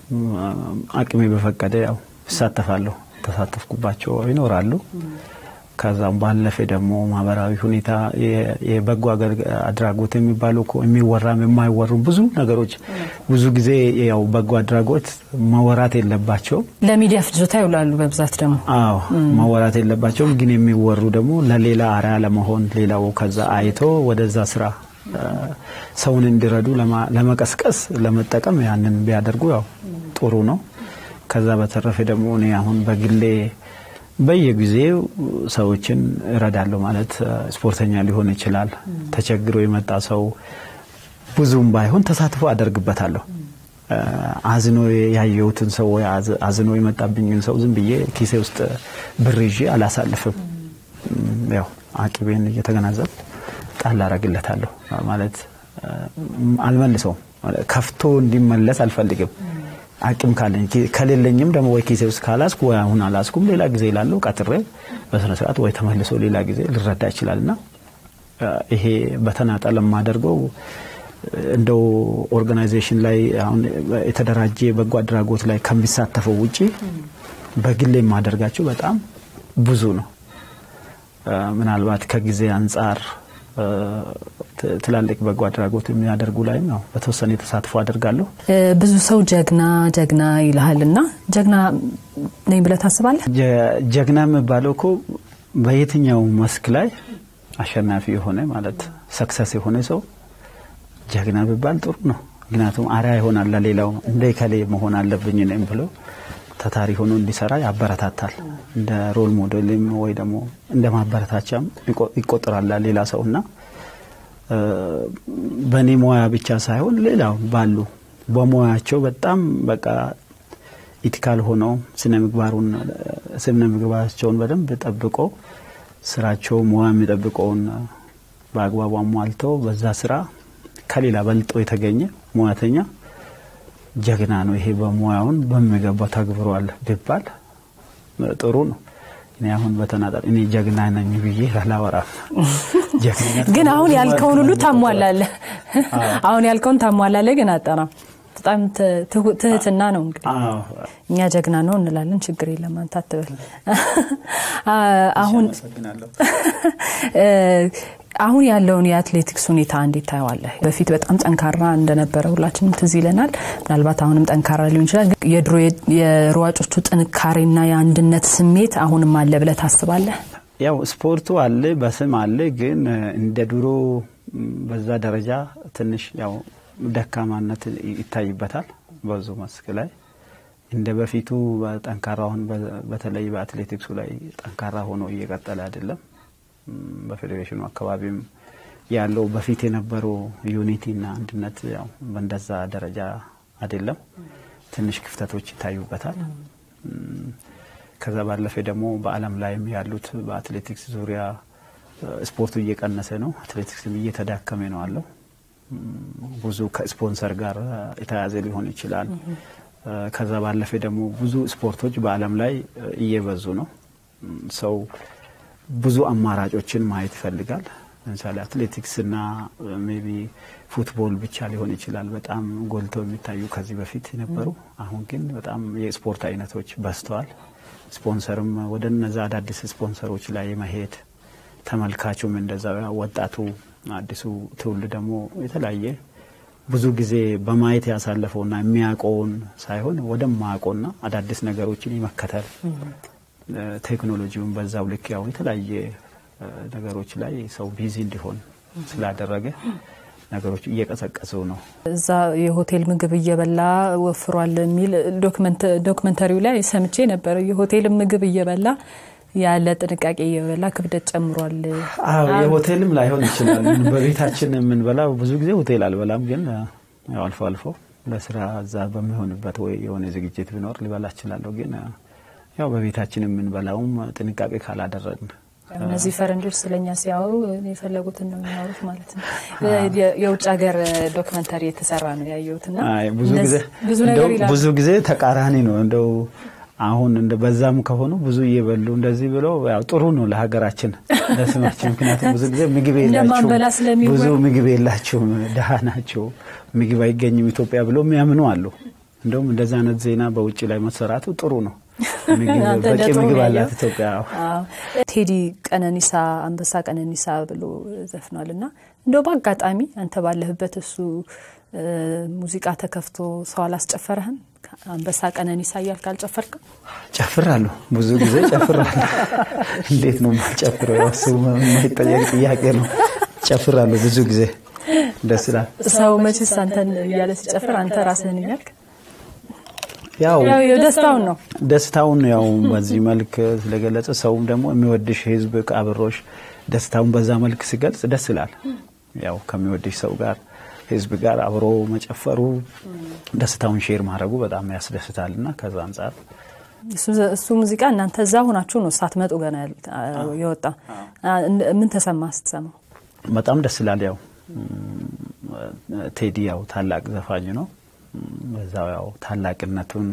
አቅሜ በፈቀደ ያው እሳተፋለሁ። ተሳተፍኩባቸው ይኖራሉ። ከዛም ባለፈ ደግሞ ማህበራዊ ሁኔታ የበጎ አድራጎት የሚባሉ የሚወራም የማይወሩ ብዙ ነገሮች ብዙ ጊዜ ያው በጎ አድራጎት መወራት የለባቸውም። ለሚዲያ ፍጆታ ይውላሉ በብዛት ደግሞ። አዎ መወራት የለባቸውም፣ ግን የሚወሩ ደግሞ ለሌላ አርአያ ለመሆን ሌላው ከዛ አይቶ ወደዛ ስራ ሰውን እንዲረዱ ለመቀስቀስ ለመጠቀም ያንን ቢያደርጉ ያው ጥሩ ነው። ከዛ በተረፈ ደግሞ እኔ አሁን በግሌ በየጊዜው ሰዎችን እረዳለሁ። ማለት ስፖርተኛ ሊሆን ይችላል። ተቸግሮ የመጣ ሰው ብዙም ባይሆን ተሳትፎ አደርግበታለሁ። አዝኖ ያየሁትን ሰው ወይ አዝኖ የመጣብኝን ሰው ዝም ብዬ ኪሴ ውስጥ ብር ይዤ አላሳልፍም። ያው አቅቤን እየተገናዘብ ጣል አረግለታለሁ። ማለት አልመልሰውም። ከፍቶ እንዲመለስ አልፈልግም። አቅም ካለኝ ከሌለኝም ደግሞ ወይ ኪሴ ውስጥ ካላስኩ ወይ አሁን አላስኩም ሌላ ጊዜ ላለው ቀጥሬ በስነ ስርዓት ወይ ተመልሶ ሌላ ጊዜ ልረዳ ይችላልና ይሄ በተናጠል የማደርገው እንደው ኦርጋናይዜሽን ላይ አሁን የተደራጀ በጎ አድራጎት ላይ ከሚሳተፈው ውጪ በግሌ የማደርጋቸው በጣም ብዙ ነው። ምናልባት ከጊዜ አንጻር ትላልቅ በጎ አድራጎት የሚያደርጉ ላይም ያው በተወሰነ ተሳትፎ አደርጋለሁ። ብዙ ሰው ጀግና ጀግና ይልሃል እና ጀግና ነኝ ብለህ ታስባለህ? ጀግና የሚባለው እኮ በየትኛው መስክ ላይ አሸናፊ የሆነ ማለት ሰክሰስ የሆነ ሰው ጀግና ቢባል ጥሩ ነው። ምክንያቱም አርአያ ይሆናል ለሌላው እንደ ከሌ መሆን አለብኝ ነኝ ብሎ ታታሪ ሆኖ እንዲሰራ ያበረታታል። እንደ ሮል ሞዴልም ወይ ደግሞ እንደ ማበረታቻም ይቆጠራል ሌላ ሰው እና በእኔ ሙያ ብቻ ሳይሆን ሌላው ባሉ በሙያቸው በጣም በቃ ኢቲካል ሆነው ስነ ምግባሩን ስነ ምግባራቸውን በደንብ ጠብቆ ስራቸው ሙያ የሚጠብቀውን በአግባቡ አሟልተው በዛ ስራ ከሌላ በልጦ የተገኘ ሙያተኛ ጀግና ነው። ይሄ በሙያውን በሚገባ ተግብሯል ቢባል ጥሩ ነው። እኔ አሁን በተናጠል እኔ ጀግና ነኝ ብዬ አላወራም። ግን አሁን ያልከውን ሁሉ ታሟላለህ። አሁን ያልከውን ታሟላለህ፣ ግን አጠራም በጣም ትህትና ነው። እንግዲህ እኛ ጀግና ነው እንላለን። ችግር የለም አንተ አትበል። አሁን አሁን ያለውን የአትሌቲክስ ሁኔታ እንዴት ታየዋለህ? በፊት በጣም ጠንካራ እንደነበረ ሁላችንም ትዝ ይለናል። ምናልባት አሁንም ጠንካራ ሊሆን ይችላል። የድሮ የሯጮቹ ጥንካሬና የአንድነት ስሜት አሁንም አለ ብለህ ታስባለህ? ያው ስፖርቱ አለ፣ በስም አለ። ግን እንደ ድሮ በዛ ደረጃ ትንሽ ያው ደካማነት ይታይበታል በዙ መስክ ላይ እንደ በፊቱ ጠንካራ አሁን በተለይ በአትሌቲክሱ ላይ ጠንካራ ሆኖ እየቀጠለ አይደለም። በፌዴሬሽኑ አካባቢም ያለው በፊት የነበረው ዩኒቲና አንድነት ያው በእንደዛ ደረጃ አይደለም። ትንሽ ክፍተቶች ይታዩበታል። ከዛ ባለፈ ደግሞ በዓለም ላይም ያሉት በአትሌቲክስ ዙሪያ ስፖርቱ እየቀነሰ ነው። አትሌቲክስም እየተዳከመ ነው አለው። ብዙ ከስፖንሰር ጋር የተያያዘ ሊሆን ይችላል። ከዛ ባለፈ ደግሞ ብዙ ስፖርቶች በዓለም ላይ እየበዙ ነው። ሰው ብዙ አማራጮችን ማየት ይፈልጋል። ለምሳሌ አትሌቲክስና ሜቢ ፉትቦል ብቻ ሊሆን ይችላል በጣም ጎልተው የሚታዩ ከዚህ በፊት የነበሩ። አሁን ግን በጣም የስፖርት አይነቶች በዝተዋል። ስፖንሰርም ወደ እነዛ አዳዲስ ስፖንሰሮች ላይ መሄድ ተመልካቹም እንደዛ ወጣቱ አዲሱ ትውልድ ደግሞ የተለያየ ብዙ ጊዜ በማየት ያሳለፈውና የሚያውቀውን ሳይሆን ወደማያውቀውና አዳዲስ ነገሮችን የመከተል ቴክኖሎጂውን በዛው ልክ ያው የተለያየ ነገሮች ላይ ሰው ቢዚ እንዲሆን ስላደረገ ነገሮች እየቀሰቀሱ ነው። እዛ የሆቴል ምግብ እየበላ ወፍሯል የሚል ዶክመንተሪው ላይ ሰምቼ ነበር። የሆቴል ምግብ እየበላ ያለ ጥንቃቄ እየበላ ክብደት ጨምሯል። አዎ የሆቴልም ላይሆን ይችላል። በቤታችን የምንበላው ብዙ ጊዜ ሆቴል አልበላም፣ ግን ያው አልፎ አልፎ ለስራ እዛ በሚሆንበት ወይ የሆነ ዝግጅት ቢኖር ሊበላ እችላለሁ። ግን ያው በቤታችን የምንበላውም ጥንቃቄ ካላደረግን እነዚህ ፈረንጆች ስለኛ ሲያወሩ የፈለጉትን ነው የሚያወሩት ማለት ነው። የውጭ ሀገር ዶክመንተሪ የተሰራ ነው ያየሁትና ብዙ ጊዜ ተቃራኒ ነው እንደው አሁን እንደ በዛም ከሆኑ ብዙ እየበሉ እንደዚህ ብለው ያው ጥሩ ነው ለሀገራችን ለስማችን። ምክንያቱም ብዙ ጊዜ ምግብ የላቸውም፣ ብዙ ምግብ የላቸውም፣ ድሀ ናቸው፣ ምግብ አይገኝም ኢትዮጵያ ብለው የሚያምኑ አሉ። እንደውም እንደዚህ አይነት ዜና በውጭ ላይ መሰራቱ ጥሩ ነው። በቂ ምግብ አላት ኢትዮጵያ። ቴዲ ቀነኒሳ አንበሳ ቀነኒሳ ብሎ ዘፍኗል እና እንደው በአጋጣሚ አንተ ባለህበት እሱ ሙዚቃ ተከፍቶ ሰው አላስጨፈረህም? አንበሳ ቀነኒሳ እያልክ አልጨፈርክም? ጨፍራለሁ፣ ብዙ ጊዜ ጨፍራለሁ። እንዴት ነው የማልጨፍረው? ያው እሱ የማይጠየቅ ጥያቄ ነው። ጨፍራለሁ ብዙ ጊዜ ደስ ይላል። ሰው መቼስ አንተን እያለ ሲጨፍር አንተ ራስህን እያልክ ያው ደስታውን ነው ደስታውን ያው በዚህ መልክ ስለገለጸ ሰውም ደግሞ የሚወድሽ ህዝብ አብሮሽ ደስታውን በዛ መልክ ሲገልጽ ደስ ይላል። ያው ከሚወድሽ ሰው ጋር ህዝብ ጋር አብሮ መጨፈሩ ደስታውን ሼር ማድረጉ በጣም ያስደስታል እና ከዛ አንጻር እሱ ሙዚቃ እናንተ እዛ ሆናችሁ ነው ሳትመጡ ገና የወጣ ምን ተሰማ ስትሰማው? በጣም ደስ ይላል። ያው ቴዲ ያው ታላቅ ዘፋኝ ነው። በዛው ያው ታላቅነቱን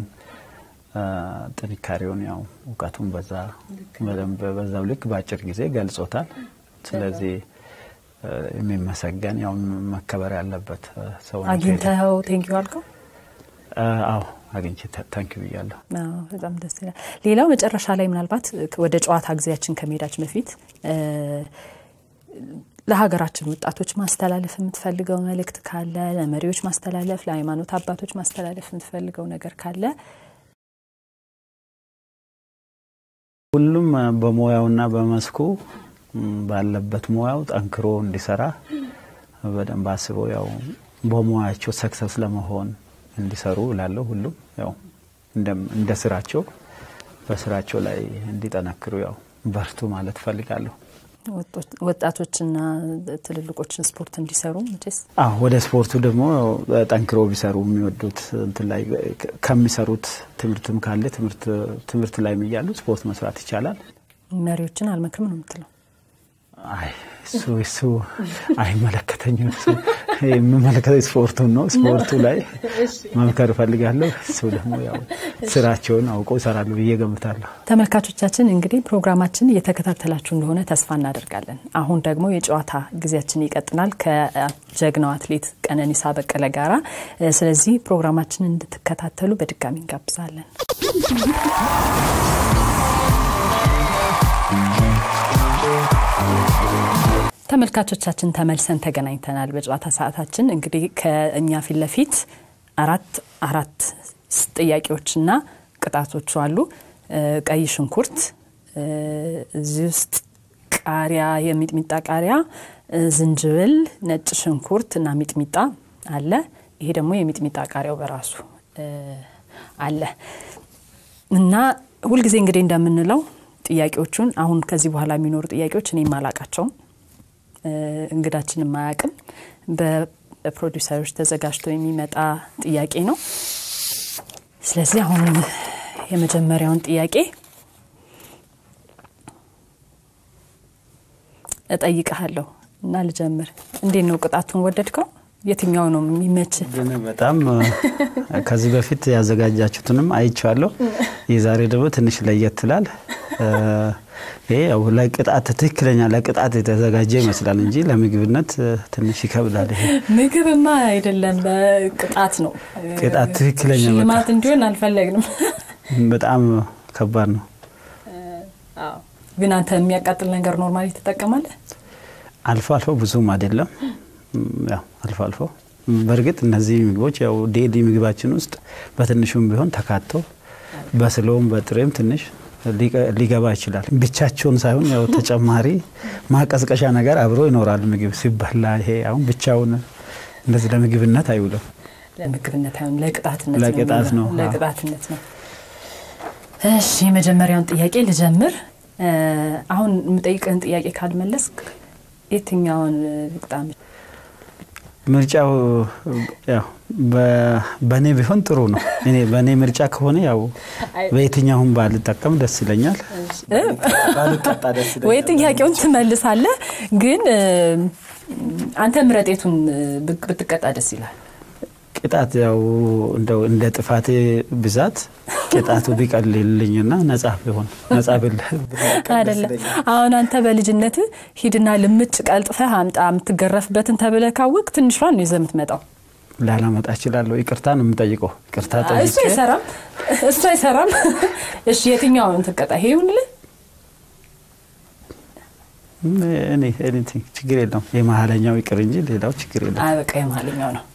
ጥንካሬውን ያው እውቀቱን በዛ በደንብ በዛው ልክ በአጭር ጊዜ ገልጾታል። ስለዚህ የሚመሰገን ያው መከበር ያለበት ሰው ነው። አግኝተኸው ቴንኪው አልከው? አዎ አግኝቼ ታንኪው ብያለሁ። በጣም ደስ ይላል። ሌላው መጨረሻ ላይ ምናልባት ወደ ጨዋታ ጊዜያችን ከመሄዳችን በፊት ለሀገራችን ወጣቶች ማስተላለፍ የምትፈልገው መልእክት ካለ፣ ለመሪዎች ማስተላለፍ፣ ለሃይማኖት አባቶች ማስተላለፍ የምትፈልገው ነገር ካለ ሁሉም በሙያውና በመስኩ ባለበት ሙያው ጠንክሮ እንዲሰራ በደንብ አስበው ያው በሙያቸው ሰክሰስ ለመሆን እንዲሰሩ እላለሁ። ሁሉም ያው እንደ ስራቸው በስራቸው ላይ እንዲጠነክሩ ያው በርቱ ማለት እፈልጋለሁ። ወጣቶችና ትልልቆችን ስፖርት እንዲሰሩ መቼስ አዎ፣ ወደ ስፖርቱ ደግሞ ጠንክሮ ቢሰሩ የሚወዱት እንትን ላይ ከሚሰሩት ትምህርትም ካለ ትምህርት ላይ እያሉ ስፖርት መስራት ይቻላል። መሪዎችን አልመክርም ነው የምትለው? አይ እሱ እሱ አይመለከተኝም። እሱ የምመለከተው ስፖርቱን ነው። ስፖርቱ ላይ መምከር እፈልጋለሁ። እሱ ደግሞ ያው ስራቸውን አውቀው ይሰራሉ ብዬ ገምታለሁ። ተመልካቾቻችን እንግዲህ ፕሮግራማችን እየተከታተላችሁ እንደሆነ ተስፋ እናደርጋለን። አሁን ደግሞ የጨዋታ ጊዜያችን ይቀጥላል ከጀግናው አትሌት ቀነኒሳ በቀለ ጋራ። ስለዚህ ፕሮግራማችን እንድትከታተሉ በድጋሚ እንጋብዛለን። ተመልካቾቻችን ተመልሰን ተገናኝተናል። በጨዋታ ሰዓታችን እንግዲህ ከእኛ ፊት ለፊት አራት አራት ጥያቄዎችና ቅጣቶቹ አሉ። ቀይ ሽንኩርት፣ እዚህ ውስጥ ቃሪያ፣ የሚጥሚጣ ቃሪያ፣ ዝንጅብል፣ ነጭ ሽንኩርት እና ሚጥሚጣ አለ። ይሄ ደግሞ የሚጥሚጣ ቃሪያው በራሱ አለ እና ሁልጊዜ እንግዲህ እንደምንለው ጥያቄዎቹን አሁን ከዚህ በኋላ የሚኖሩ ጥያቄዎች እኔ አላቃቸውም እንግዳችን የማያውቅም በፕሮዲውሰሮች ተዘጋጅቶ የሚመጣ ጥያቄ ነው። ስለዚህ አሁን የመጀመሪያውን ጥያቄ እጠይቀሃለሁ እና ልጀምር። እንዴት ነው ቅጣቱን ወደድከው? የትኛው ነው የሚመች? በጣም ከዚህ በፊት ያዘጋጃችሁትንም አይቼዋለሁ። የዛሬ ደግሞ ትንሽ ለየት ይላል። ይሄ ያው ለቅጣት ትክክለኛ ለቅጣት የተዘጋጀ ይመስላል እንጂ ለምግብነት ትንሽ ይከብዳል። ይሄ ምግብማ አይደለም፣ ቅጣት ነው። ቅጣት ትክክለኛ ሽልማት እንዲሆን አልፈለግንም። በጣም ከባድ ነው። ግን አንተ የሚያቃጥል ነገር ኖርማሊ ትጠቀማለህ? አልፎ አልፎ ብዙም አይደለም፣ ያው አልፎ አልፎ። በእርግጥ እነዚህ ምግቦች ያው ዴሊ ምግባችን ውስጥ በትንሹም ቢሆን ተካተው በስለውም በጥሬም ትንሽ ሊገባ ይችላል። ብቻቸውን ሳይሆን ያው ተጨማሪ ማቀዝቀሻ ነገር አብሮ ይኖራል ምግብ ሲበላ። ይሄ አሁን ብቻውን እንደዚህ ለምግብነት አይውልም። ለምግብነት አይሆን ለቅጣትነት ለቅጣት ነው። ለቅጣትነት ነው። እሺ የመጀመሪያውን ጥያቄ ልጀምር። አሁን የምጠይቅህን ጥያቄ ካልመለስክ የትኛውን ልቅጣም? ምርጫው ያው በእኔ ቢሆን ጥሩ ነው። እኔ በእኔ ምርጫ ከሆነ ያው በየትኛውም ባልጠቀም ደስ ይለኛል። ወይ ጥያቄውን ትመልሳለህ፣ ግን አንተ ምረጤቱን ብትቀጣ ደስ ይላል። ቅጣት ያው እንደው እንደ ጥፋቴ ብዛት ቅጣቱ ቢቀልልኝና ነጻ ቢሆን ነጻ ብል አይደለም። አሁን አንተ በልጅነት ሂድና ልምጭ ቀልጥፈህ አምጣ የምትገረፍበትን ተብለህ ካወቅ ትንሿን ነው ይዘህ የምትመጣው። ላላመጣ እችላለሁ። ይቅርታ ነው የምጠይቀው። ይቅርታ እሱ አይሰራም፣ እሱ አይሰራም። እሺ የትኛውን ትቀጣ? ይሄ ይሁንልህ። እኔ ችግር የለውም። የመሀለኛው ይቅር እንጂ ሌላው ችግር የለም። አይ በቃ የመሀለኛው ነው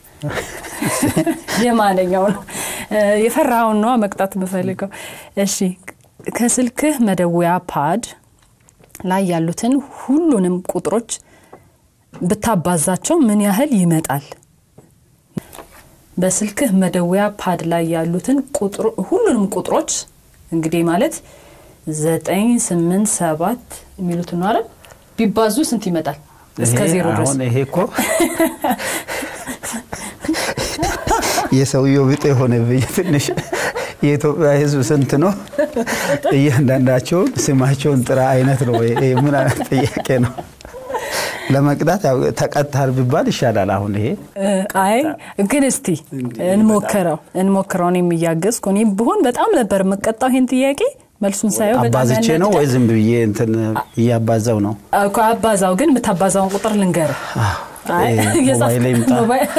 የማለኛው ነው። የፈራውን ነዋ መቅጣት የምፈልገው። እሺ ከስልክህ መደወያ ፓድ ላይ ያሉትን ሁሉንም ቁጥሮች ብታባዛቸው ምን ያህል ይመጣል? በስልክህ መደወያ ፓድ ላይ ያሉትን ሁሉንም ቁጥሮች እንግዲህ ማለት ዘጠኝ ስምንት ሰባት የሚሉትን ነው አይደል? ቢባዙ ስንት ይመጣል? እስከ ዜሮ ድረስ አሁን ይሄ እኮ የሰውየው ብጤ የሆነብኝ ትንሽ የኢትዮጵያ ሕዝብ ስንት ነው? እያንዳንዳቸውን ስማቸውን ጥራ አይነት ነው። ምን አይነት ጥያቄ ነው? ለመቅጣት ተቀጥታል ቢባል ይሻላል። አሁን ይሄ አይ ግን እስቲ እንሞክረው እንሞክረው። እኔም እያገዝኩ እኔም ብሆን በጣም ነበር የምቀጣው ይሄን ጥያቄ መልሱን ሳየው በጣም አባዝቼ ነው ወይ ዝም ብዬ እንትን እያባዛው ነው? እኮ አባዛው ግን የምታባዛውን ቁጥር ልንገርህ። ሞባይል ይምጣ።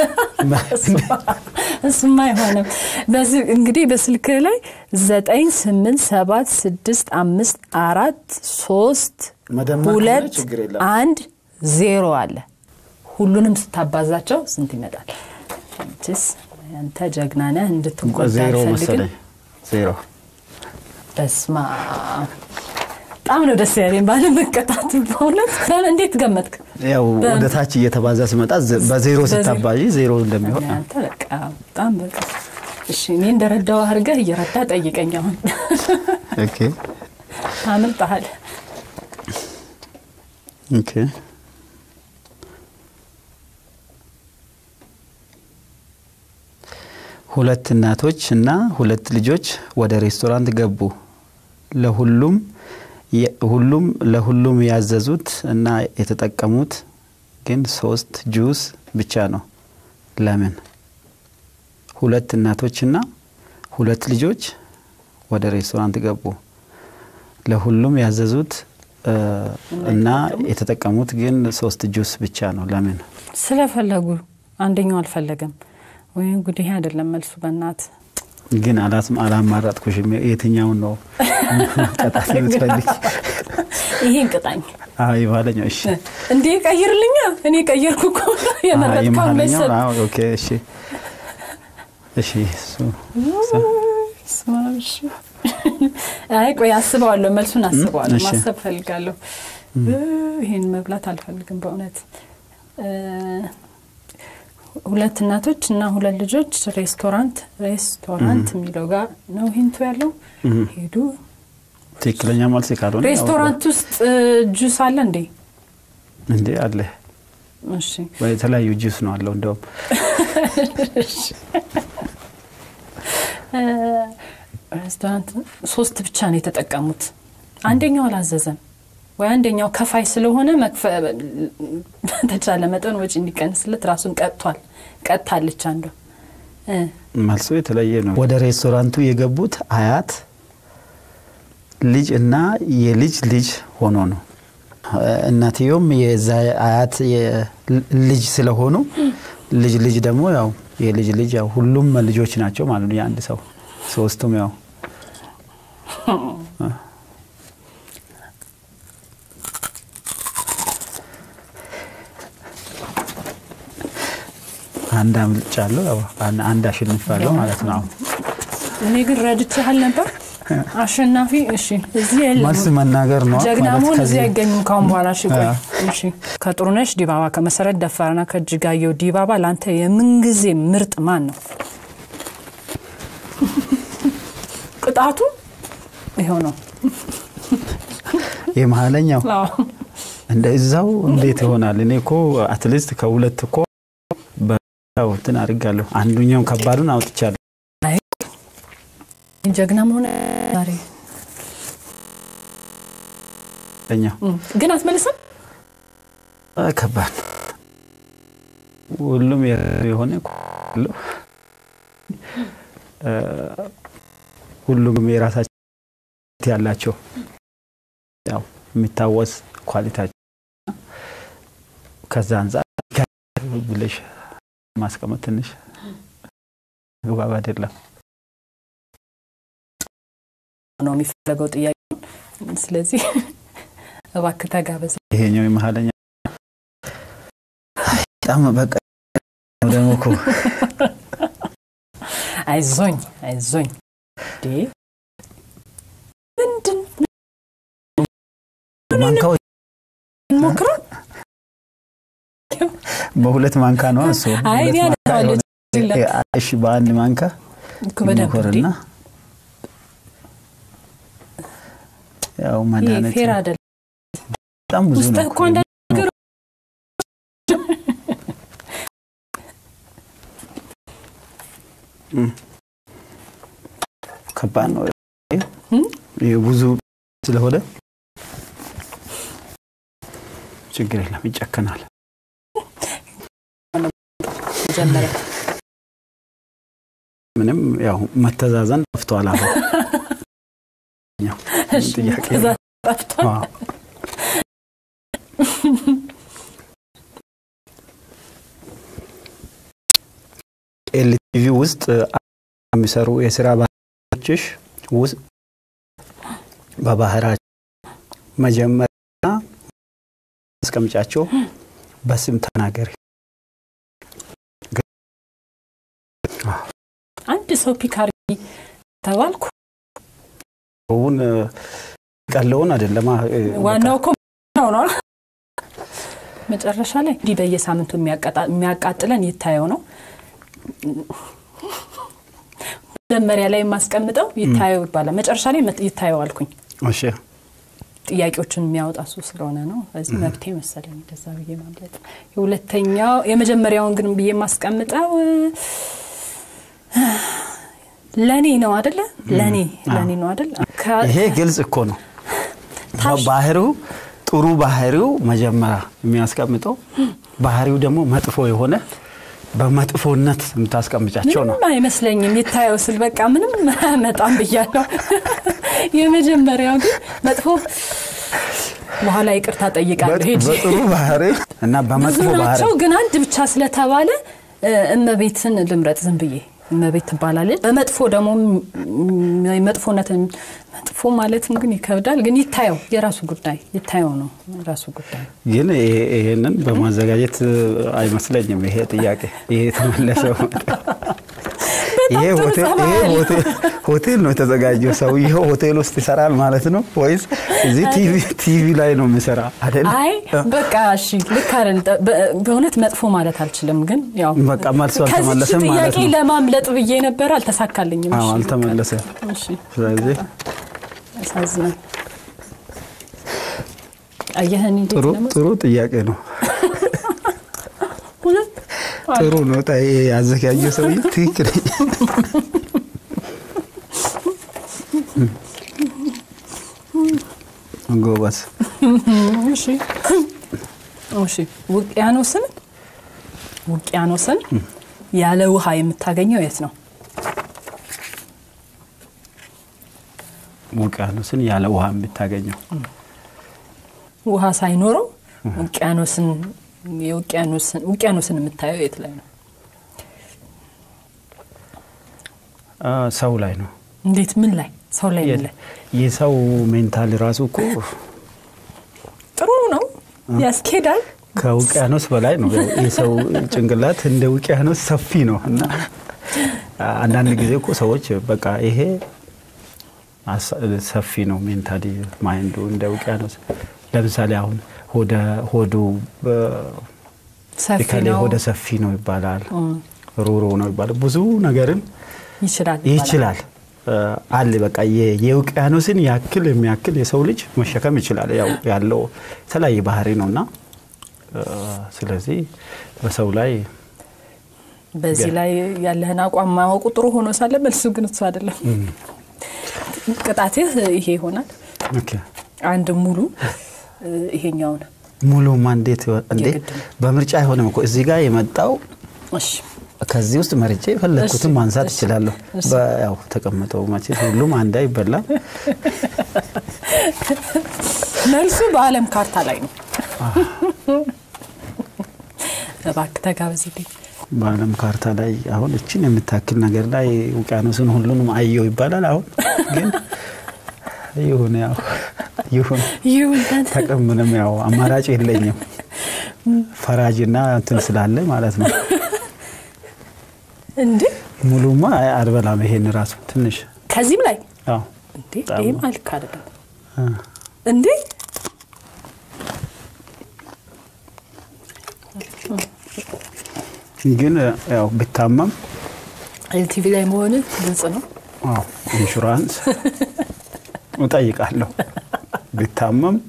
እሱማ አይሆንም። በዚህ እንግዲህ በስልክ ላይ ዘጠኝ ስምንት ሰባት ስድስት አምስት አራት ሶስት ሁለት አንድ ዜሮ አለ። ሁሉንም ስታባዛቸው ስንት ይመጣል? አንቺስ አንተ ጀግና ነህ እንድትጎዳ ዜሮ አልፈልግም። መሰለኝ ዜሮ በስማ በጣም ነው ደስ ያለኝ ባለመቀጣቱ። በእውነት እንዴት ገመትክ? ያው በ- ወደ ታች እየተባዛ ሲመጣ ዘ- በዜሮ በዜሮ። ስታባዢ ዜሮ እንደሚሆን አንተ በቃ በጣም በቃ እሺ፣ እኔ እንደረዳው አድርገህ እየረዳ ጠይቀኝ። አሁን ኦኬ አምልጠሃል። ኦኬ ሁለት እናቶች እና ሁለት ልጆች ወደ ሬስቶራንት ገቡ። ለሁሉም የ- ሁሉም ለሁሉም ያዘዙት እና የተጠቀሙት ግን ሶስት ጁስ ብቻ ነው። ለምን? ሁለት እናቶችና ሁለት ልጆች ወደ ሬስቶራንት ገቡ። ለሁሉም ያዘዙት እ፣ እና የተጠቀሙት ግን ሶስት ጁስ ብቻ ነው። ለምን? ስለፈለጉ አንደኛው አልፈለገም። ወይም ጉድ ይሄ አይደለም መልሱ። በእናት ግን አላት አላማራጥኩሽም። የትኛውን ነው ቀጣት የምትፈልግ? ይሄን ቅጣኝ አይ የኋለኛው። እሺ እንዴ ቀይርልኛ። እኔ ቀየርኩ እኮ የመረጥከው የመሀለኛው። መሰል አዎ፣ ኦኬ እሺ እሺ እሱ ስማ፣ እሺ። አይ ቆይ አስበዋለሁ፣ መልሱን አስበዋለሁ። እሺ። ማሰብ ፈልጋለሁ። ይሄን መብላት አልፈልግም በእውነት እ፣ ሁለት እናቶች እና ሁለት ልጆች ሬስቶራንት ሬስቶራንት የሚለው ጋር ነው ሂንቱ ያለው። ሄዱ ትክክለኛ መልስ ካልሆነ ያው ሬስቶራንት ውስጥ እ፣ ጁስ አለ እንዴ? እንዴ አለ እሺ የተለያዩ ጁስ ነው አለው። እንደውም እ፣ ሬስቶራንት ሶስት ብቻ ነው የተጠቀሙት። አንደኛው አላዘዘም ወይ አንደኛው ከፋይ ስለሆነ መክፈ- በተቻለ መጠን ወጪ እንዲቀንስለት ራሱን ቀጥቷል። ቀጥታለች አንዷ እ፣ መልሱ የተለየ ነው። ወደ ሬስቶራንቱ የገቡት አያት ልጅ እና የልጅ ልጅ ሆኖ ነው። እናትየውም የዛ አያት የ- ልጅ ስለሆኑ ልጅ ልጅ ደግሞ ያው የልጅ ልጅ ያው ሁሉም ልጆች ናቸው ማለት ነው። የአንድ ሰው ሶስቱም ያው አንድ አምልጫለሁ፣ ያው አን- አንድ አሸንፋለሁ ማለት ነው። አሁን እኔ ግን ረድቼሃል ነበር አሸናፊ። እሺ እዚህ የለም መልስ መናገር ነው ጀግና ማለት መሆን እዚህ ከዚህ- አይገኝም ካሁን በኋላ። እሺ ቆይ አዎ። እሺ ከጥሩነሽ ዲባባ ከመሰረት ደፋርና ከእጅጋየሁ ዲባባ ለአንተ የምንጊዜ ምርጥ ማን ነው? ቅጣቱ ይኸው ነው። የመሀለኛው አዎ። እንደ እዛው እንዴት ይሆናል? እኔ እኮ አትሊስት ከሁለት እኮ በው እንትን አድርጋለሁ። አንዱኛውን ከባዱን አውጥቻለሁ። ጀግና መሆን ዛሬ ኛው እም፣ ግን አትመልስም። ከባድ ነው። ሁሉም የራሱ የሆነ እኮ አለው። እ፣ ሁሉም የራሳቸው ያላቸው ያው የሚታወስ ኳሊታቸው ከዛ አንጻር ብለሽ ማስቀመጥ ትንሽ ግባብ አይደለም። ነው የሚፈለገው ጥያቄ። ስለዚህ እባክህ ተጋበዝ። ይሄኛው የመሀለኛ በጣም በቃ ደግሞ እኮ አይዞኝ አይዞኝ። እንዴ ምንድን ማንካዎች እንሞክረው? በሁለት ማንካ ነው እሱ አይ እኔ ሁለት ማንካ አነሳዋለሁ። የሆነ- እሺ በአንድ ማንካ እኮ በደንብ እንዴ ይሞከርና ያው ይሄ መድኃኒት ፌር አይደለም። በጣም ብዙ ውስጥህ ነው እኮ አንዳንድ ነገር ከባድ ነው እም? ይሄ ብዙ ስለሆነ ችግር የለም ይጨከናል መጀመሪያ ምንም ያው መተዛዘን ጠፍቷል አሁን ያው እሺ፣ ጥያቄ ከዛ ጠፍቷል። አዎ። ኤልቲቪ ውስጥ የሚሰሩ የስራ ባልደረቦችሽ ውስጥ በባህራቸው መጀመሪያ እስከ የምታስቀምጫቸው በስም ተናገሪ። አንድ ሰው ፒካሪ ተባልኩ። ውን ቀለውን አይደለም ዋናው እኮ ነው ነው መጨረሻ ላይ እንዲህ በየሳምንቱ የሚያቃጥለን ይታየው ነው። መጀመሪያ ላይ የማስቀምጠው ይታየው ይባላል። መጨረሻ ላይ ይታየው አልኩኝ። እሺ ጥያቄዎችን የሚያወጣ እሱ ስለሆነ ነው። በዚህ መብቴ መሰለኝ እንደዛ ብዬ ማምለጥ። የሁለተኛው የመጀመሪያውን ግን ብዬ የማስቀምጠው ለእኔ ነው አደለ? ለእኔ ለእኔ ነው አደለ? ይሄ ግልጽ እኮ ነው። ባህሪው ጥሩ ባህሪው መጀመሪያ የሚያስቀምጠው ባህሪው ደግሞ መጥፎ የሆነ በመጥፎነት የምታስቀምጫቸው ነው። ምንም አይመስለኝም። ይታየው ስል በቃ ምንም መጣም ብያለሁ። የመጀመሪያው ግን መጥፎ በኋላ ይቅርታ ጠይቃለሁ። ሄጄ በጥሩ ባህሪ እና በመጥፎ ብዙ ባህሪ ናቸው፣ ግን አንድ ብቻ ስለተባለ እመቤትን ልምረጥ ዝም ብዬ እመቤት ትባላለች። በመጥፎ ደግሞ መጥፎነትን መጥፎ ማለትም ግን ይከብዳል። ግን ይታየው የራሱ ጉዳይ ይታየው ነው የራሱ ጉዳይ። ግን ይሄንን በማዘጋጀት አይመስለኝም። ይሄ ጥያቄ ይሄ የተመለሰው ይሄ ሆቴል ነው የተዘጋጀው። ሰውየው ሆቴል ውስጥ ይሰራል ማለት ነው ወይስ እዚህ ቲቪ ላይ ነው የሚሰራ አይደል? አይ በቃ እሺ፣ ልክ አይደል። በእውነት መጥፎ ማለት አልችልም፣ ግን ያው በቃ መልሶ አልተመለሰም ከዚች ማለት ጥያቄ ነው። ለማምለጥ ብዬ ነበር፣ አልተሳካልኝም። አዎ እሺ፣ አልተመለሰም። እሺ፣ ስለዚህ ያሳዝናል። አየህን እንዴት ጥሩ ደግሞ ጥሩ ጥያቄ ነው። እውነት ጥሩ ነው። ጣ ያዘጋጀው ሰውዬ ትክክለኛ ጎበዝ። እሺ እሺ ውቅያኖስን ውቅያኖስን ያለ ውሃ የምታገኘው የት ነው? ውቅያኖስን ያለ ውሃ የምታገኘው ውሃ ሳይኖረው ውቅያኖስን የውቅያኖስን ውቅያኖስን የምታየው የት ላይ ነው? አ፣ ሰው ላይ ነው። እንዴት? ምን ላይ? ሰው ላይ ምን ላይ? የሰው ሜንታል ራሱ እኮ ጥሩ ነው፣ ያስኬዳል። ከውቅያኖስ በላይ ነው። ያው የሰው ጭንቅላት እንደ ውቅያኖስ ሰፊ ነው እና አንዳንድ ጊዜ እኮ ሰዎች በቃ ይሄ አሳ- ሰፊ ነው ሜንታሊ ማይንዱ እንደ ውቅያኖስ። ለምሳሌ አሁን ሆደ ሆዱ ሰፊ ከላይ ነው ሆደ ሰፊ ነው ይባላል፣ ሩሩ ነው ይባላል። ብዙ ነገርን ይችላል ይባላል። ይችላል አለ በቃ የ- የውቅያኖስን ያክል የሚያክል የሰው ልጅ መሸከም ይችላል። ያው ያለው የተለያየ ባህሪ ነው እና እ፣ ስለዚህ በሰው ላይ በዚህ ላይ ያለህን አቋም ማወቁ ጥሩ ሆኖ ሳለ መልሱ ግን እሱ አይደለም። ቅጣትህ ይሄ ይሆናል። ኦኬ፣ አንድ ሙሉ እ፣ ይሄኛውን ሙሉ ማንዴት እንዴ የግድ ነው። በምርጫ አይሆንም እኮ እዚህ ጋር የመጣው እሺ ከዚህ ውስጥ መርጬ የፈለግኩትን እሺ፣ ማንሳት እሺ፣ እችላለሁ። እሺ። በ- ያው ተቀመጠው መቼ ሁሉም አንድ አይበላም። መልሱ በዓለም ካርታ ላይ ነው። እባክህ ተጋበዝልኝ። በዓለም ካርታ ላይ አሁን እችን የምታክል ነገር ላይ ውቅያኖስን ሁሉንም አየው ይባላል። አሁን ግን ይሁን ያው ይሁን ይሁን ተቀምንም ያው አማራጭ የለኝም ፈራጅና እንትን ስላለ ማለት ነው። እንዴ ሙሉማ አይ- አልበላም። ይሄን ራሱ ትንሽ ከዚህም ላይ አዎ እንዴ በጣም ይህም ነው። አልክ አይደለም አ፣ እንዴ ግን ያው ብታመም ኤልቲቪ ላይ መሆን ግልጽ ነው። አዎ ኢንሹራንስ እጠይቃለሁ። ብታመም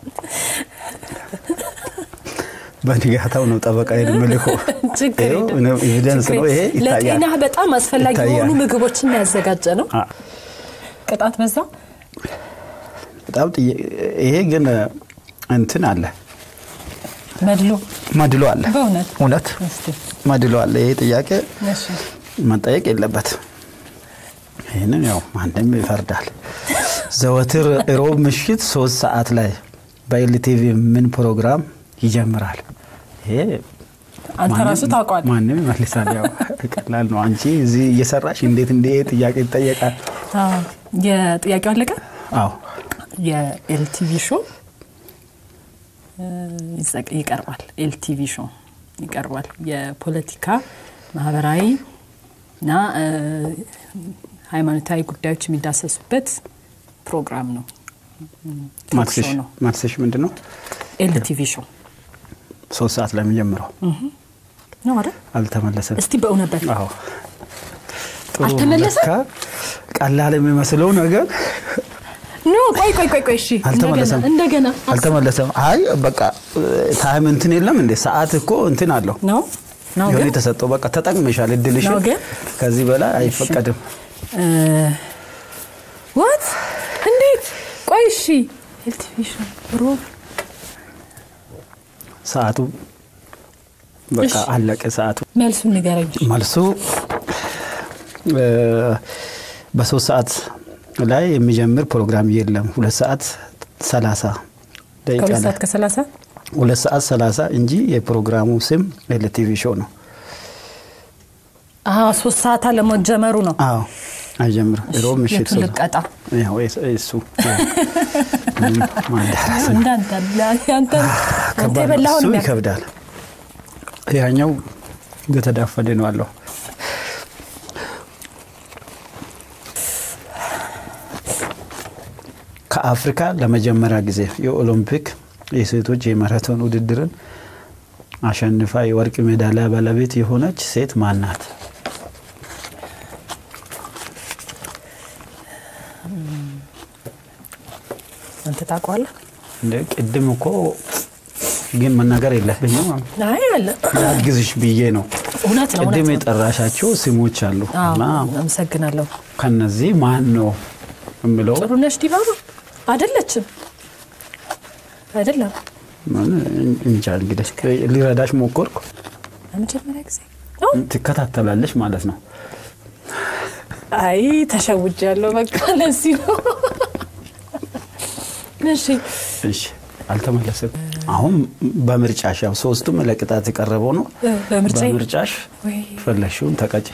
በንጋታው ነው ጠበቃ የምልኮ ችግር የለም። ኤቪደንስ ችግር ነው ይሄ የለም። ይታያል። ለጤና በጣም አስፈላጊ ይታያል። የሆኑ ምግቦችን ያዘጋጀ ነው። አ፣ ቅጣት በዛ በጣም ጥያ- ይሄ ግን እንትን አለ መድሎ መድሎ አለ በእውነት እውነት እስቲ መድሎ አለ። ይሄ ጥያቄ እሺ መጠየቅ የለበት። ይህንን ያው ማንም ይፈርዳል። ዘወትር ሮብ ምሽት ሶስት ሰዓት ላይ በኤልቲቪ ምን ፕሮግራም ይጀምራል? ይሄ አንተ ማንም- ራሱ ታውቀዋለህ። ማንም ይመልሳል። ያው ቀላል ነው። አንቺ እዚህ እየሰራሽ እንዴት እንደ ይሄ ጥያቄ ይጠየቃል? አዎ። የጥያቄው አለቀ። አዎ የኤልቲቪ ሾው ይቀርባል። ኤልቲቪ ሾው ይቀርባል። የፖለቲካ ማህበራዊ እና ሃይማኖታዊ ጉዳዮች የሚዳሰሱበት ፕሮግራም ነው። ማትስሽ ምንድን ነው? ኤልቲቪ ሾው ሶስት ሰዓት ላይ የሚጀምረው ነው አይደል? አልተመለሰም። እስቲ በእውነት በል አዎ አልተመለሰም? ቀላል የሚመስለው ነገር ኖ ቆይ ቆይ ቆይ ቆይ እሺ አልተመለሰም። እንደገና አልተመለሰም። አይ በቃ ታይም እንትን የለም እንዴ? ሰዓት እኮ እንትን አለው ነው ነው የሆነ ግን የተሰጠው በቃ ተጠቅመሻል። እድልሽ ነው ግን? ከዚህ በላይ አይፈቀድም። ዋት እንዴት? ቆይ እሺ ኤልቲቪ ሾው ሮብ ሰዓቱ በቃ እሺ። አለቀ። ሰዓቱ መልሱን ንገረኝ። መልሱ እ፣ በሶስት ሰዓት ላይ የሚጀምር ፕሮግራም የለም። ሁለት ሰዓት ሰላሳ ደቂቃ ከሁለት ላይ ሰዓት ከሰላሳ ሁለት ሰዓት ሰላሳ እንጂ የፕሮግራሙ ስም ኤልቲቪ ሾው ነው። አዎ ሶስት ሰዓት አለመጀመሩ ነው። አዎ አይጀምርም። ሮብ ምሽት የቱን ሶስት ልቀጣ? ያው እሱ እሱ ምንም ማዳረስ እንዳንተ አንተ አንተ ከባድ ነው። የበላኸውን እሱ የሚያክል ይከብዳል። ያኛው እንደተዳፈነ ነው አለው። ከአፍሪካ ለመጀመሪያ ጊዜ የኦሎምፒክ የሴቶች የማራቶን ውድድርን አሸንፋ የወርቅ ሜዳሊያ ባለቤት የሆነች ሴት ማን ናት? አንተ ታውቀዋለህ? እንደ ቅድም እኮ ግን መናገር የለብኝም አይ አለ ላግዝሽ ብዬ ነው። እውነት ነው ቅድም እውነት ነው። የጠራሻቸው ስሞች አሉ አዎ እና አመሰግናለሁ። ከነዚህ ማን ነው የምለው ጥሩነሽ ዲባባ አይደለችም? አይደለም ምን እንጃ እንግዲህ ሊረዳሽ ሞከርኩ። ለመጀመሪያ ጊዜ ነው። ትከታተላለሽ ማለት ነው። አይ ተሸውጅ ያለው በቃ ለዚህ ነው። እሺ እሺ አልተመለሰም። አሁን በምርጫሽ ያው ሶስቱም ለቅጣት የቀረበው ነው። እ፣ በምርጫዬ? በምርጫሽ ወይ ፈለግሽውን ተቀጭ።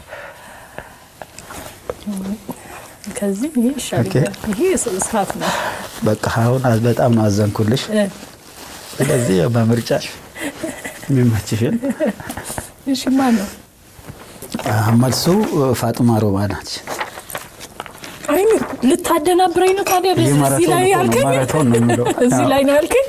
ከዚህ ይሄ ይሻለኛል። ይሄ እሳት ነው። በቃ አሁን በጣም ነው አዘንኩልሽ። እ፣ ስለዚህ ያው በምርጫሽ የሚመችሽን እሺ ማን ነው? አ፣ መልሱ ፋጡማ ሮባ ናች። አይ ልታደናብረኝ ነው ታዲያ? ይህ እዚህ ማራቶን ላይ እኮ ነው፣ ያልከኝ ማራቶን ነው የሚለው። እዚህ አዎ። ላይ ነው ያልከኝ።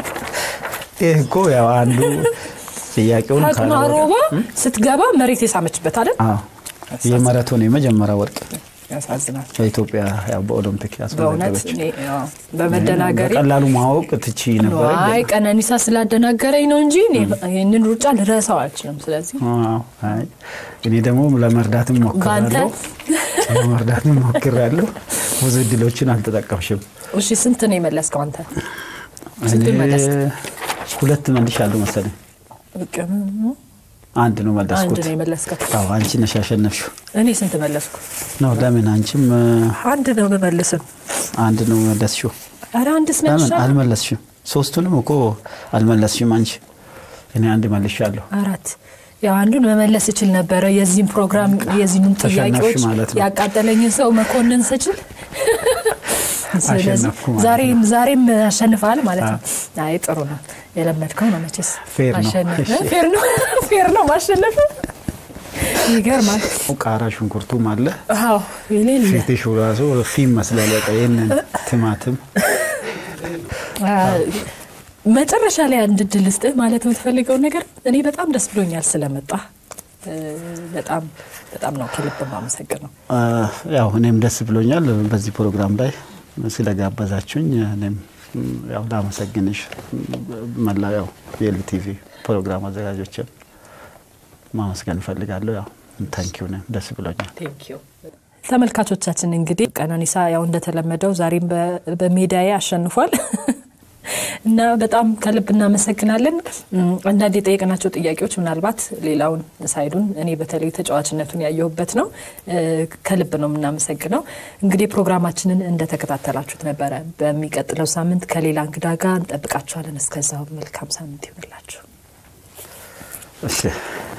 ይህ እኮ ያው አንዱ ጥያቄውን ፋጡማ ካለ- ሮባ ስትገባ መሬት የሳመችበት አይደል? አዎ የማራቶን የመጀመሪያ ወርቅ ያሳዝናል በኢትዮጵያ ያው በኦሎምፒክ በእውነት ያስመዘገበች እኔ ያው በመደናገሬ በቀላሉ ማወቅ ትቺ ነበረ። አይ ቀነኒሳ ስላደናገረኝ ነው እንጂ እኔ ይህንን ሩጫ ልረሳው አልችልም። ስለዚህ አዎ፣ አይ እኔ ደግሞ ለመርዳትም ሞክራለሁ ለመርዳትም ሞክራለሁ። ብዙ እድሎችን አልተጠቀምሽም። እሺ ስንት ነው የመለስከው አንተ? ስንት እኔ መለስክ? ሁለት መልሻለሁ መሰለኝ። በቃ ምን- አንድ ነው አንድ መለስኩት። ነው የመለስከው። አዎ አንቺ ነሽ ያሸነፍሽው። እኔ ስንት መለስኩ? ነው ለምን አንቺም እ፣ አንድ ነው የምመልስም። አንድ ነው መለስሽው? ኧረ አንድስ ለምን መልሻለሁ። አልመለስሽም? ሶስቱንም እኮ አልመለስሽም አንቺ። እኔ አንድ መልሻለሁ። አራት ያው አንዱን መመለስ እችል ነበረ። የዚህም ፕሮግራም የዚህንም ተሸነፍሽ ጥያቄዎች ማለት ነው። ያቃጠለኝን ሰው መኮንን ስችል ስለዚህ አሸነፍኩ ማለት ዛሬም ዛሬም አሸንፈሃል ማለት ነው። አይ ጥሩ ነው የለመድከው ነው መቼስ ፌር ነው። አሸነፈ። እሺ። ፌር ነው ፌር ነው ማሸነፍ ይገርማል። ቃራ ሽንኩርቱም አለ አዎ የሌለ ፊትሽ ራሱ ፊም መስላል። በቃ ይህንን ቲማቲም አ፣ መጨረሻ ላይ አንድ ድል ስጥህ ማለት የምትፈልገው ነገር እኔ በጣም ደስ ብሎኛል ስለመጣ እ፣ በጣም በጣም ነው ከልብ የማመሰግነው። አ፣ ያው እኔም ደስ ብሎኛል በዚህ ፕሮግራም ላይ ስለጋበዛችሁኝ። እኔም ም፣ ያው ላመሰግንሽ መላ ያው የኤልቲቪ ፕሮግራም አዘጋጆችን ማመስገን እፈልጋለሁ። ያው ታንኪዩ ነኝ ደስ ብሎኛል። ተመልካቾቻችን እንግዲህ ቀነኒሳ ያው እንደተለመደው ዛሬም በ- በሜዳዬ አሸንፏል እና በጣም ከልብ እናመሰግናለን። እም፣ አንዳንድ የጠየቅናቸው ጥያቄዎች ምናልባት ሌላውን ሳይዱን እኔ በተለይ ተጫዋችነቱን ያየሁበት ነው። እ፣ ከልብ ነው የምናመሰግነው። እንግዲህ ፕሮግራማችንን እንደተከታተላችሁት ነበረ። በሚቀጥለው ሳምንት ከሌላ እንግዳ ጋር እንጠብቃችኋለን። እስከዛው መልካም ሳምንት ይሆንላችሁ። እሺ